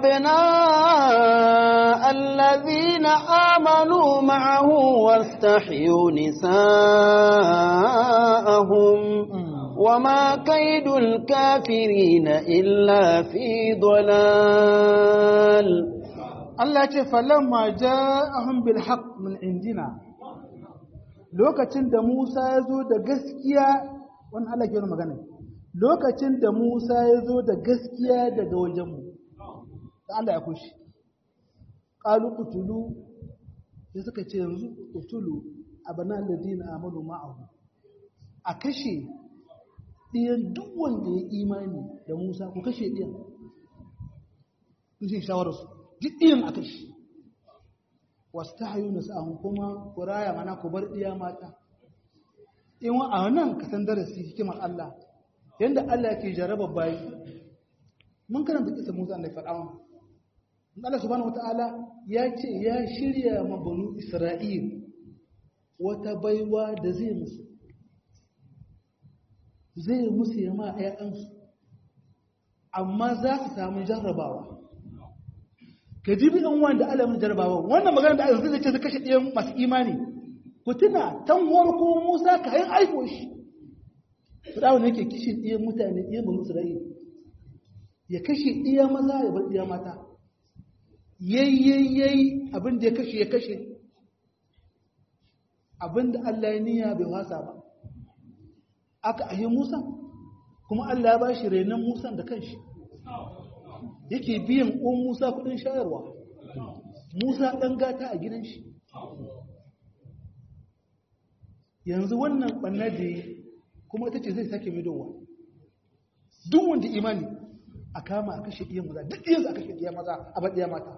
أبناء الذين آمنوا معه واستحيوا نساءهم وما كيد الكافرين إلا في ضلال Allah ce falamma ja'ahum bil haqq min indina lokacin da Musa ya zo da gaskiya wannan Allah ke magana lokacin da Musa ya zo da gaskiya daga wajenmu da Allah ya kushi qalu qutulu sai suka ce yanzu qutulu abana alladina amanu ma'ahu a kashe ɗiyan duk wanda ya imani da Musa ku kashe ɗiyan kun ce shawararsu duk ɗiyan a kashe wasu ta hayu na sa'ahun kuma ku raya mana ku bar ɗiya mata in wa a nan ka san darasi hikimar Allah yadda Allah ke jaraba bayi mun karanta kisa Musa Allah ya faɗa wa Allah subhanahu wata'ala ya ce ya shirya ma banu Isra'il wata baiwa da zai musu zai musu yama ‘ya'yansu amma za su samu jarrabawa ka ji bi ɗan wanda alamun jarrabawa wannan magana da ayyukan zai ce su kashe ɗayan masu imani ku tuna tan warko musa ka yi aiko shi su ɗawon yake kishin ɗayan mutane ɗayan banu isra'ila ya kashe ɗaya maza ya bar ɗaya mata yayyayyai abin da ya kashe ya kashe abin da allah ya niyya bai wasa ba aka ahi Musa kuma Allah ya ba shi renon Musa da kanshi yake biyan uwan Musa kudin shayarwa Musa dan gata a gidan shi yanzu wannan banna da kuma ita ce zai sake midowa duk wanda imani a kama a kashe iya maza duk yanzu a kashe iya maza a baɗiya mata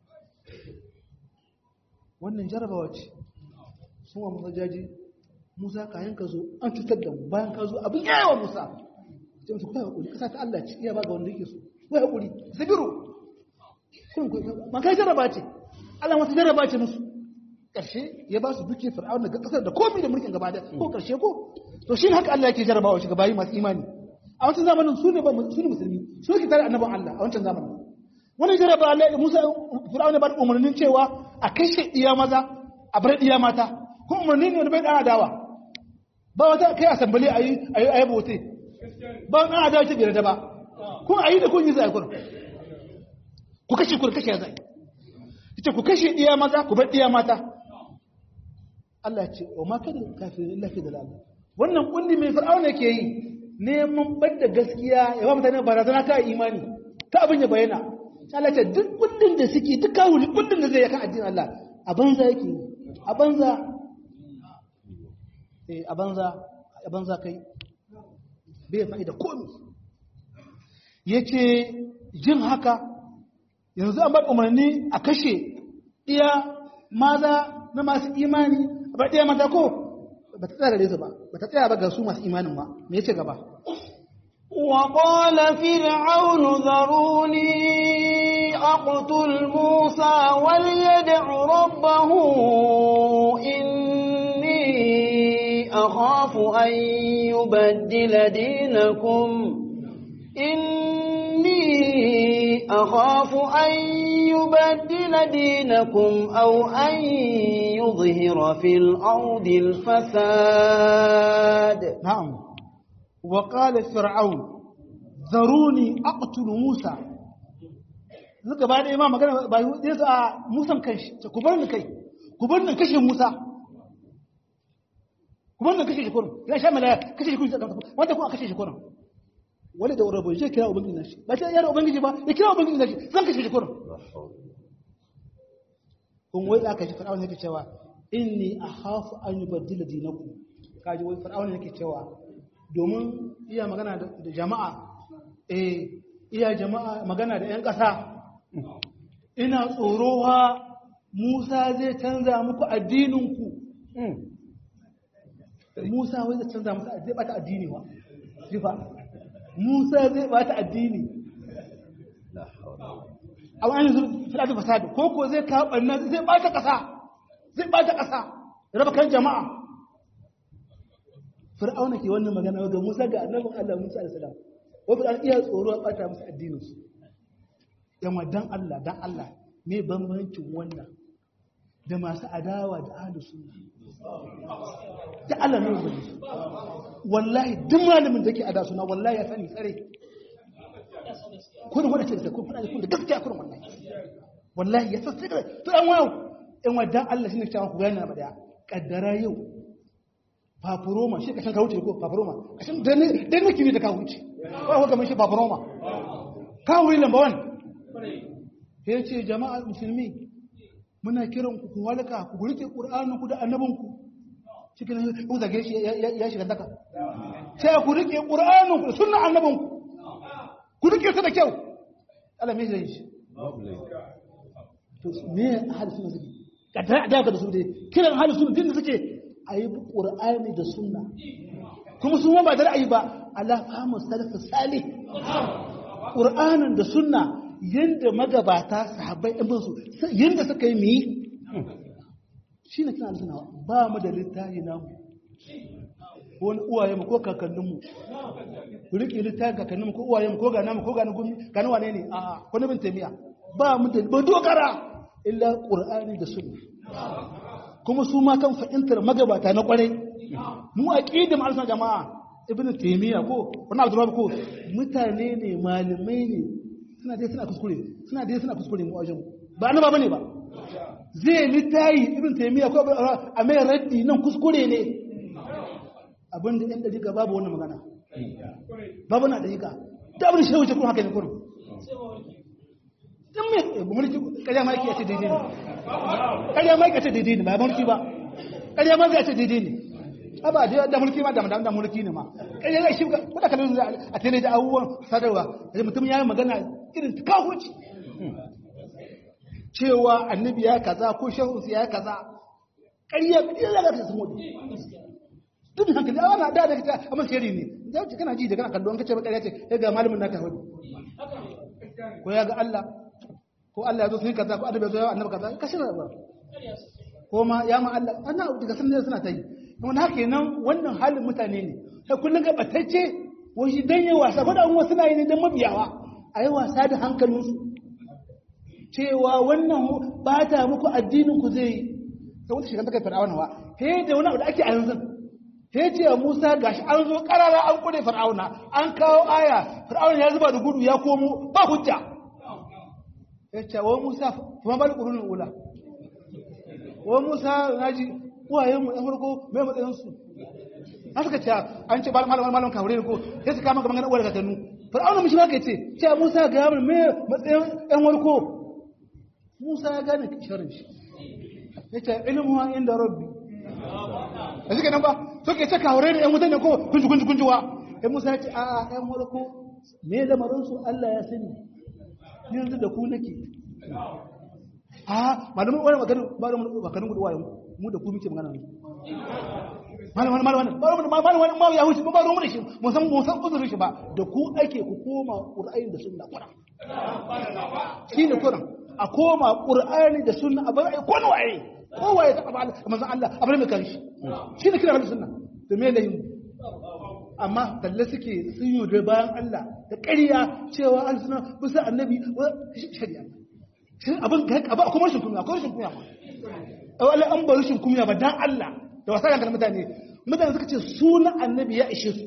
wannan jarabawa ce sun wa musa jaji musa kayan ka zo an cutar da mu bayan ka zo abin yawa musa ce musu kuwa haƙuri ƙasa ta Allah ci iya ba ga wanda yake so kuwa haƙuri zabiru kun kuwa man kai jaraba ce Allah masu jaraba ce musu ƙarshe ya ba su duke fir'aun daga ƙasar da komai da mulkin gaba da ko ƙarshe ko to shi haka Allah yake jarabawa shi gabayi masu imani a wancan zamanin su ne ba su ne musulmi su ne tare annaban Allah a wancan zamanin wani jaraba Allah Musa fir'aun ya ba da umarnin cewa a kashe iya maza a bar iya mata kuma umarni ne wanda bai da adawa ba wata kai asambali ayi ayi ayi bote ba an adawa ce bai da ba kun ayi da kun yi zai kun ku kashe ku kashe zai ita ku kashe iya maza ku bar iya mata Allah ce wa ma kada kafirin illa fi dalal wannan kundi mai fir'auna ke yi neman badda gaskiya ya ba mutane barazana ta imani ta abin ya bayyana Allah ce duk kundin da suke duk kawuli kundin da zai yakan addinin Allah a banza yake a banza eh a banza a banza kai bai fa'ida komai yace jin haka yanzu an bar umarni a kashe iya maza na masu imani ba ɗaya mata ko ba ta tsaya gare su ba ba ta tsaya ba ga su masu imanin ba me yace gaba وقال فرعون ذروني أقتل موسى وليدع ربه إني أخاف أن يبدل دينكم إني أخاف أن يبدل دينكم أو أن يظهر في الأرض الفساد نعم وقال فرعون ذروني أقتل موسى Zuka ba da ima magana ba yi su a musan kanshi, ku bar ni kai, ku bar ni kashe Musa, ku bar ni kashe shi kurin, ya sha mala kashe shi kurin, wanda kuma kashe shi kurin. Wani da wurabu zai kira Ubangiji na shi, ba ta yara Ubangiji ba, ya kira Ubangiji na shi, zan kashe shi kurin. Kun wai aka ji Fir'aun yake cewa, inni a hafu an yi baddila dinaku, kaji wai Fir'aun yake cewa, domin iya magana da jama'a eh iya jama'a magana da 'yan ƙasa ina tsorowa Musa zai canza muku addininku Musa wai zai canza musu zai bata addini wa jifa Musa zai bata addini a wani zuwa filata fasadu ko ko zai kawo ɓanna zai bata ƙasa zai bata ƙasa raba kan jama'a fir'auna ke wannan magana ga Musa ga annabin Allah Musa alaihi salam wa fir'auna iya tsoro a bata musu addinin su yamma dan Allah dan Allah me bambancin wannan da masu adawa da ahlus sunna da Allah ne wani wallahi duk malamin da yake ada suna wallahi ya sani tsare kurin wanda ce da kun fada kun da gaskiya kurin wallahi wallahi ya sani tsare to an wayo in wadan Allah shine cewa ku gane ba da kaddara yau fafuroma shi kashin kawuce ko fafuroma kashin dan dan miki ne da kawuce ba ko kamar shi fafuroma kawuri lamba 1 ya ce jama'a musulmi muna kiran ku ku walka ku rike qur'anin ku da annabin ku cikin ku zage shi ya shiga daka sai ku rike qur'anin ku da sunnar annabin ku ku rike su da kyau Allah me zai shi to me ahli sunna suke kada da da su dai kiran ahli sunna din da suke ayi qur'ani da sunna kuma su ba da ra'ayi ba ala fahimu salafus salih qur'anin da sunna yadda magabata sahabbai ɗin su yadda suka yi miyi shi ne kina suna ba mu da littafi namu wani uwaye mu ko kakanninmu ku riƙe littafin kakanninmu ko uwaye mu ko ga namu ko ga na gumi ga na wane ne a ko na bin taimiya ba mu da ba dogara illa qur'ani da sunna kuma su ma kan fahimtar magabata na kwarai mu aqidim al jama'a ibnu taymiya ko wani abdurrahman ko mutane ne malamai ne suna dai suna kuskure suna dai suna kuskure mu wajen ba annaba bane ba zai litayi ibn taymiya ko a mai raddi nan kuskure ne abinda ɗan dariƙa babu wannan magana babu na dariƙa da abin shi wuce kuma haka ne kurum in me mulki ƙarya ma yake ce daidai ne ƙarya ma yake ce daidai ne ba mulki ba ƙarya ma zai ce daidai ne aba da da mulki ma da da mulki ne ma ƙarya zai shi ko da kallon a tele da abubuwan sadarwa da mutum ya yi magana irin kahuci cewa annabi ya kaza ko shehu ya kaza ƙarya ƙarya za ta samu duk hankali a wannan da da ta amma shiri ne za ka kana ji da kana kallon kace ba ƙarya ce ya ga malamin naka hudu ko ya ga Allah ko Allah ya zo sai kaza ko annabi ya zo ya annabi kaza ka shirya ba ko ma ya ma Allah ana daga sun ne suna ta yi kuma haka nan wannan halin mutane ne sai kullun ga batacce wani dan yi wasa ko da an wasu na yi ne dan mabiyawa a yi wasa da hankalinsu cewa wannan ba ta muku addinin ku zai yi sai wata shigar ta kai fir'auna wa he da wani abu da ake a yanzu he ce wa Musa gashi an zo karara an kure fir'auna an kawo aya fir'auna ya zuba da gudu ya komo ba hujja ya ce wa Musa kuma bal qurunul ula wa Musa naji uwayen mu ɗan farko mai matsayin su an suka ce an ce malam malam kawure ko sai su kama gaban uwar gatanu fir'auna mishi ma kai ce ce Musa ga yamin mai matsayin ɗan warko Musa ya gane sharrin shi yace ilmu inda rabbi da suke nan ba suke ce kawure ne ‘yan wutan ne ko kunji kunji kunji wa ‘yan musa ya ce a ‘yan warko me lamarinsu Allah ya sani ni yanzu da ku nake a malamin wani maganin maganin gudu wayan mu da ku muke magana ne malamin malamin malamin malamin ma ya huce ba ruwan da shi mun san mun san uzurin shi ba da ku ake ku koma qur'ani da sunna qur'an shine qur'an a koma qur'ani da sunna a bar ai ko waye kowa ya taɓa manzan Allah a bar mai kan shi shi ne kira halin sunna da me layin amma talle suke sun yi da bayan Allah da ƙarya cewa an suna bisa annabi shari'a abin abu a kuma rashin kunya akwai rashin kunya a wala an bar rashin kunya ba dan Allah da wasa kan mutane mutane suka ce suna annabi ya ishe su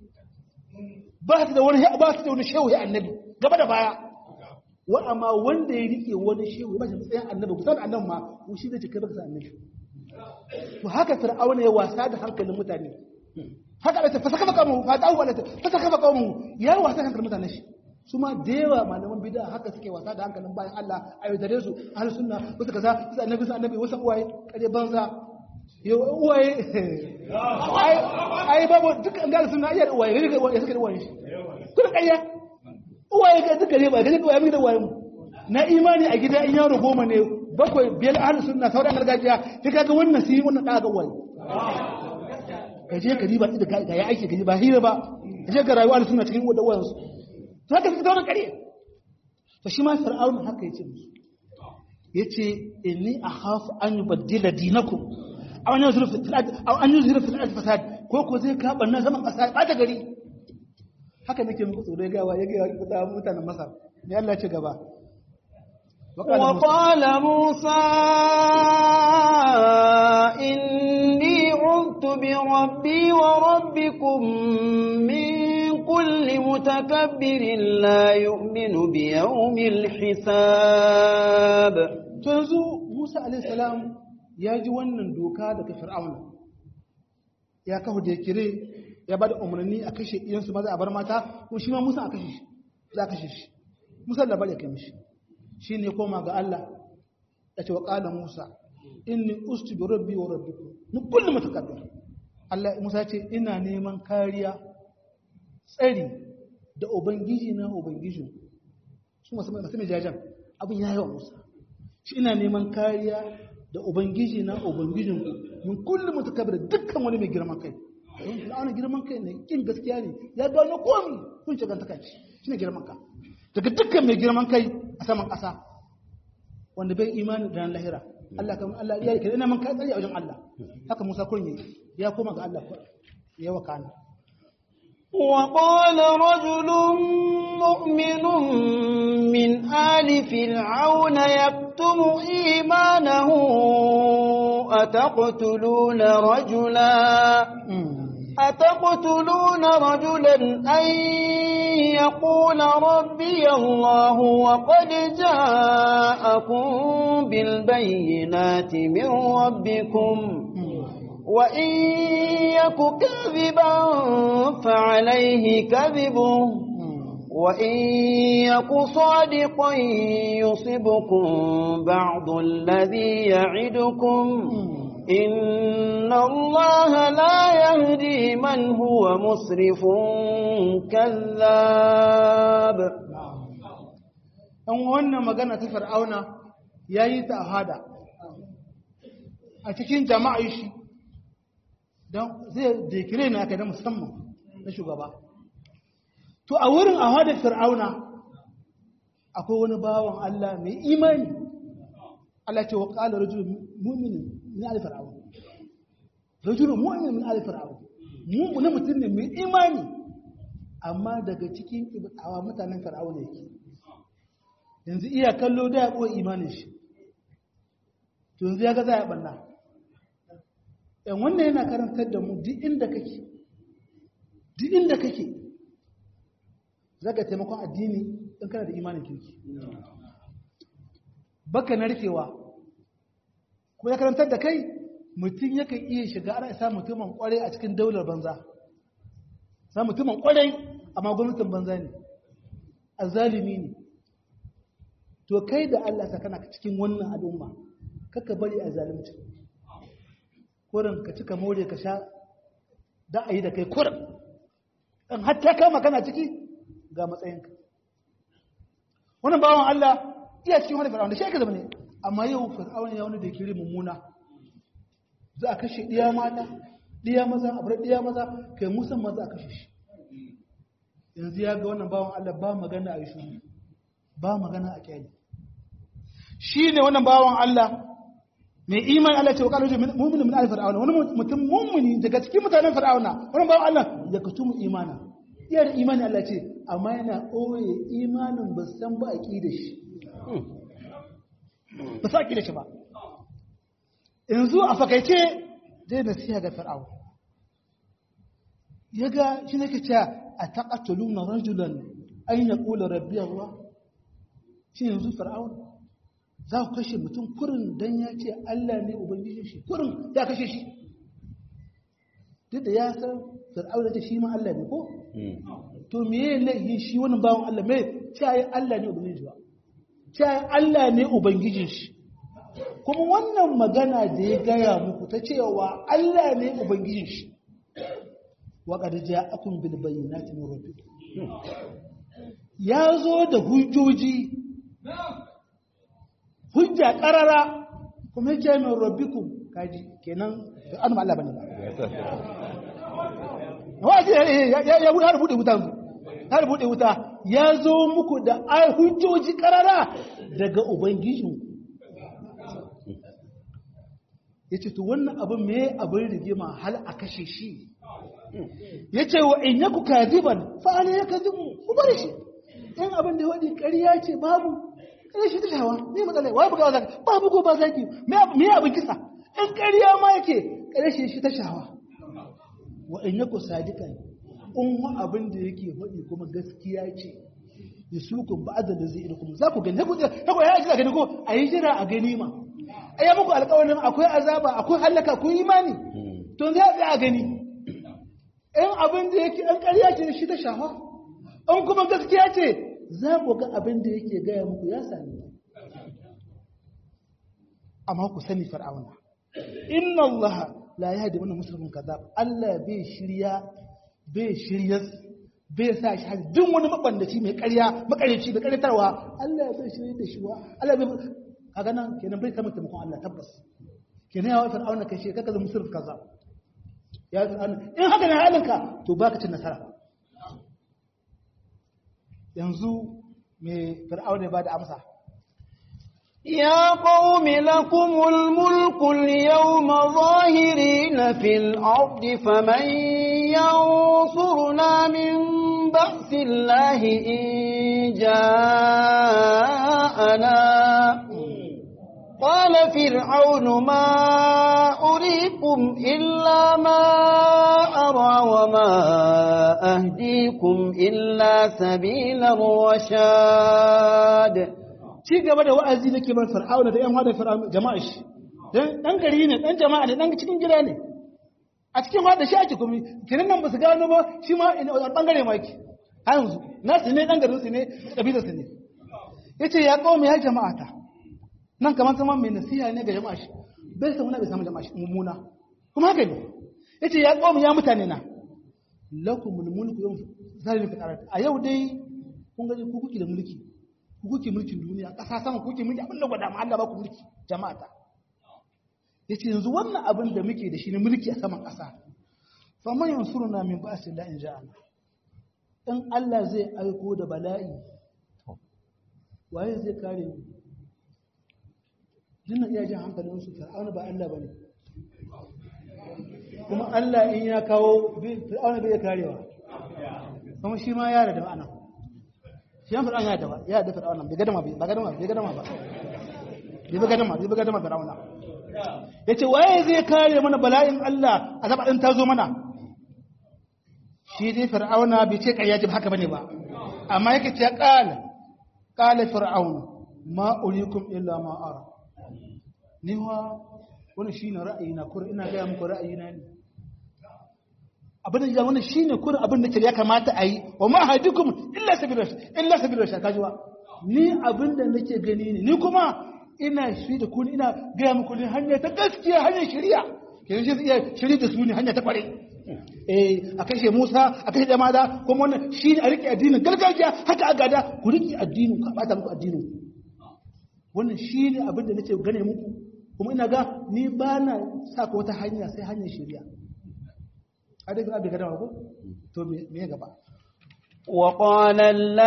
ba su da wani ba su da wani shehu ya annabi gaba da baya wa amma wanda ya rike wani shehu ba shi matsayin annabi kusan annabi ma ko shi zai cika baka annabi to haka fir'auna ya wasa da hankalin mutane haka da fa saka baka mu fa ta'u wala fa saka baka mu ya wasa da hankalin mutane shi su ma da yawa malaman bid'a haka suke wasa da hankalin bayan Allah a yau dare su ahli sunna wasu kaza su annabi su annabi wasu uwaye kare banza yo uwaye ai ai babu duk an ga sunna iya uwaye ne ga uwaye suka da uwaye kun kayya uwaye ga duka ne ba ga duka uwaye da uwaye mu na imani a gida in yaro goma ne bakwai biyar ahli sunna sauran gargajiya sai kaga wannan sai wannan da ga uwaye ka je ka riba da ga ya aiki ka ji ba hira ba ka je ka rayuwa ahli sunna cikin wadda uwayen su to haka suka zauna kare to shi ma fir'aun haka yace musu yace inni akhafu an yubaddila dinakum aw an yuzhiru fil ard aw an yuzhiru fil ard fasad ko ko zai ka banna zaman kasa ba ta gari haka nake muku tsoro ga wa yake ga mutanen Masar ne Allah ce gaba وقال موسى إني عذت بربي وربكم من كل متكبر لا يؤمن بيوم الحساب yanzu Musa alaihi salam ya ji wannan doka daga Fir'auna ya kafa da kire ya bada umarni a kashe iyansu maza a bar mata ko shi ma Musa a kashe shi za a kashe shi Musa da bari ya kai mishi shi ne koma ga Allah ya ce wa ƙala Musa inni ustu bi rabbi wa rabbikum min kulli mutakabbir Allah Musa ya ce ina neman kariya tsari da ubangiji na ubangijin su masu masu mai jajan abin ya yawa Musa shi ina neman kariya da ubangiji na ubangijin min kulli mutakabbir dukkan wani mai girman kai wani girman kai ne kin gaskiya ne ya gano komi kun ce gantaka ce shine girman ka daga dukkan mai girman kai a saman ƙasa wanda bai imani da lahira Allah kan Allah ya kira ina man kai tsari a wajen Allah haka Musa kun yi ya koma ga Allah ya wakana وقال رجل مؤمن من آل فرعون يكتم إيمانه أتقتلون رجلا أتقتلون رجلا أن يقول ربي الله وقد جاءكم بالبينات من ربكم وإن يك كذبا فعليه كذبه وإن يك صادقا يصبكم بعض الذي يعدكم إن الله لا يهدي من هو مسرف كذاب ɗan wannan magana ta fir'auna ya yi ta a hada a cikin jama'a shi don zai dekire ne aka da musamman na shugaba to a wurin a hada fir'auna akwai wani bawan Allah mai imani Allah ce wa ƙala rajulun mu'minin min ali fir'auna rajulun mu'minin min ali fir'auna mu'minin mutum ne mai imani amma daga cikin ibadawa mutanen fir'auna yake yanzu iya kallo da ya ɓoye imanin shi to yanzu ya ga za a ɓanna yan wannan yana karantar da mu duk inda kake duk inda kake za ka taimakon addini in kana da imanin kirki baka narkewa ko ya karantar da kai mutum yakan iya shiga ana isa mutumin kwarai a cikin daular banza sa mutumin kwarai amma gwamnatin banza ne a zalimi ne to kai da Allah sa kana cikin wannan al'umma kaka bari a zalimci kurin ka cika more ka sha da a yi da kai kurin in hatta kama kana ciki ga matsayinka wannan bawan Allah iya cikin wani fir'aun da shi aka zama ne amma yau fir'aun ya wani da kiri mummuna za a kashe ɗiya mata ɗiya maza a bar ɗiya maza kai musan maza a kashe shi yanzu ya ga wannan bawan Allah ba magana a yi shi ba magana a kyali shi ne wannan bawan Allah mai iman Allah ce wa kalu mu'minu min al-fir'auna wani mutum mu'mini daga cikin mutanen fir'auna wannan bawan Allah ya kutumu imana iya da imani Allah ce amma yana ɓoye imanin ba san ba a ƙi da shi ba sa ƙi da shi ba yanzu a fakaice zai nasiha ga fir'aun ya ga shi ne ke cewa a taƙatulu na rajulan an ya ƙula rabbi Allah shi yanzu fir'aun za ku kashe mutum kurin don ya ce Allah ne ubangijin shi kurin ya kashe shi duk da ya san fir'aun ce shi ma Allah ne ko to me ya laihin shi wani bawan Allah mai cewa Allah ne ubangijin shi ba cewa Allah ne ubangijin shi kuma wannan magana da ya gaya muku ta cewa Allah ne ubangijin shi wa qad ja'akum bil bayyinati min rabbikum ya zo da hujjoji hujja karara kuma yake min rabbikum kaji kenan an Allah bane ba waje ya ya har bude wuta har bude wuta ya zo muku da ai hujjoji karara daga ubangijin yace to wannan abin me abin rigima hal a kashe shi yace wa in yaku kadiban fa ala yakdibu ku bari shi in abin da wadi ƙarya ce babu ƙarya shi ta shawa me matsala wai buga zaki babu ko ba zaki me me abin kisa in ƙarya ma yake ƙarya shi shi ta shawa wa in yaku sadiqan in wa abin da yake faɗi kuma gaskiya ce yusukun ba'da da zai kuma za ku gani ku ya ku ya ji gani ko ayi jira a gani ma ai muku alƙawarin akwai azaba akwai halaka ku imani to zai a gani in abin da yake an ƙarya ce shi ta shafa in kuma gaskiya ce za ku ga abin da yake gaya muku ya sami amma ku sani fir'auna inna Allah la yahdi man muslimun kadhab Allah bai shirya bai shirya bai sa shi hali duk wani mabandaci mai ƙarya makareci da ƙaryatarwa Allah bai shirya da shi wa Allah bai kaga nan kenan bai kama taimakon Allah tabbas kenan ya wa fir'auna kai shi kaka zama musulmi kaza ya fir'auna in haka ne halinka to baka cin nasara yanzu me fir'auna ba da amsa يا قوم لكم الملك اليوم ظاهرين في الأرض فمن ينصرنا من بأس الله إن جاءنا قال فرعون ما أريكم إلا ما أرى وما أهديكم إلا سبيل الرشاد ci gaba da wa'azi nake bar fir'auna da yan hada fir'auna jama'a shi dan dan gari ne dan jama'a ne dan cikin gida ne a cikin hada shi ake kuma kiran nan ba su gano ba shi ma ina bangare ma yake har yanzu nasu ne dan garin su ne kabilar su ne yace ya qaumi ya jama'ata nan kamar zaman mai nasiha ne ga jama'a shi bai san wani bai samu jama'a shi mummuna kuma haka ne yace ya qaumi ya mutane na lakumul mulku yawm zalimin fi qarati a yau dai kun ga ku kuke da mulki ku kuke mulkin duniya ƙasa sama kuke mulki abin da gwada ma Allah ba ku mulki jama'a ta yace yanzu wannan abin da muke da shi ne mulki a saman ƙasa fa man yansuruna min ba'si la in ja'ana in Allah zai aiko da bala'i waye zai kare mu dinnan iya jin hankalin su fir'auna ba Allah bane kuma Allah in ya kawo fir'auna bai karewa kuma shi ma ya da ma'ana shi yan fir'auna ya da ya da fir'auna bai gadama ba gadama bai gadama ba bai gadama bai gadama fir'auna yace waye zai kare mana bala'in Allah azaba din ta zo mana shi dai fir'auna bai ce kayyaji haka bane ba amma yake ce qala qala fir'auna ma urikum illa ma ara ni wa wani shine ra'ayina kur ina ga muku ra'ayina ne abin da wannan shine kurin abin da ya kamata a yi wa ma hadikum illa sabila illa sabila sha kajiwa ni abin da nake gani ne ni kuma ina shi da kun ina ga muku ne hanya ta gaskiya hanyar shari'a ke shi iya shiri da su ne hanya ta kware eh a kashe Musa a kashe Jamada kuma wannan shine a rike addinin gargajiya haka a gada ku rike addinin ku bata muku addinin wannan shine abin da nake gane muku kuma ina ga ni ba na saka wata hanya sai hanyar shari'a hadith abi gada ko to me gaba وقال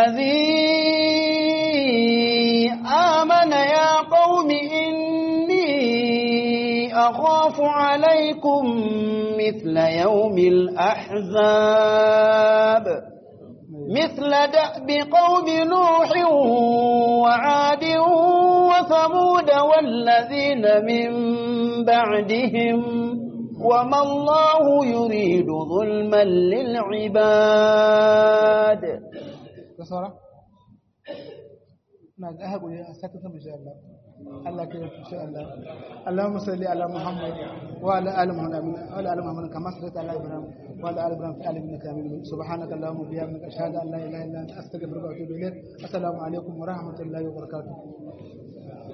الذي آمن يا قوم إني أخاف عليكم مثل يوم الأحزاب مثل دأب قوم نوح وعاد وثمود والذين من بعدهم وما الله يريد ظلما للعباد kasara na ga haƙuri a saka sama insha Allah Allah ke yi insha Allah Allahumma salli ala Muhammad wa ala ali Muhammad wa ala ali Muhammad kama sallaita ala Ibrahim wa ala ali Ibrahim fi alamin innaka Hamidum subhanaka Allahumma wa bihamdika ashhadu an la ilaha illa anta astaghfiruka wa atubu ilayk assalamu alaikum wa rahmatullahi wa barakatuh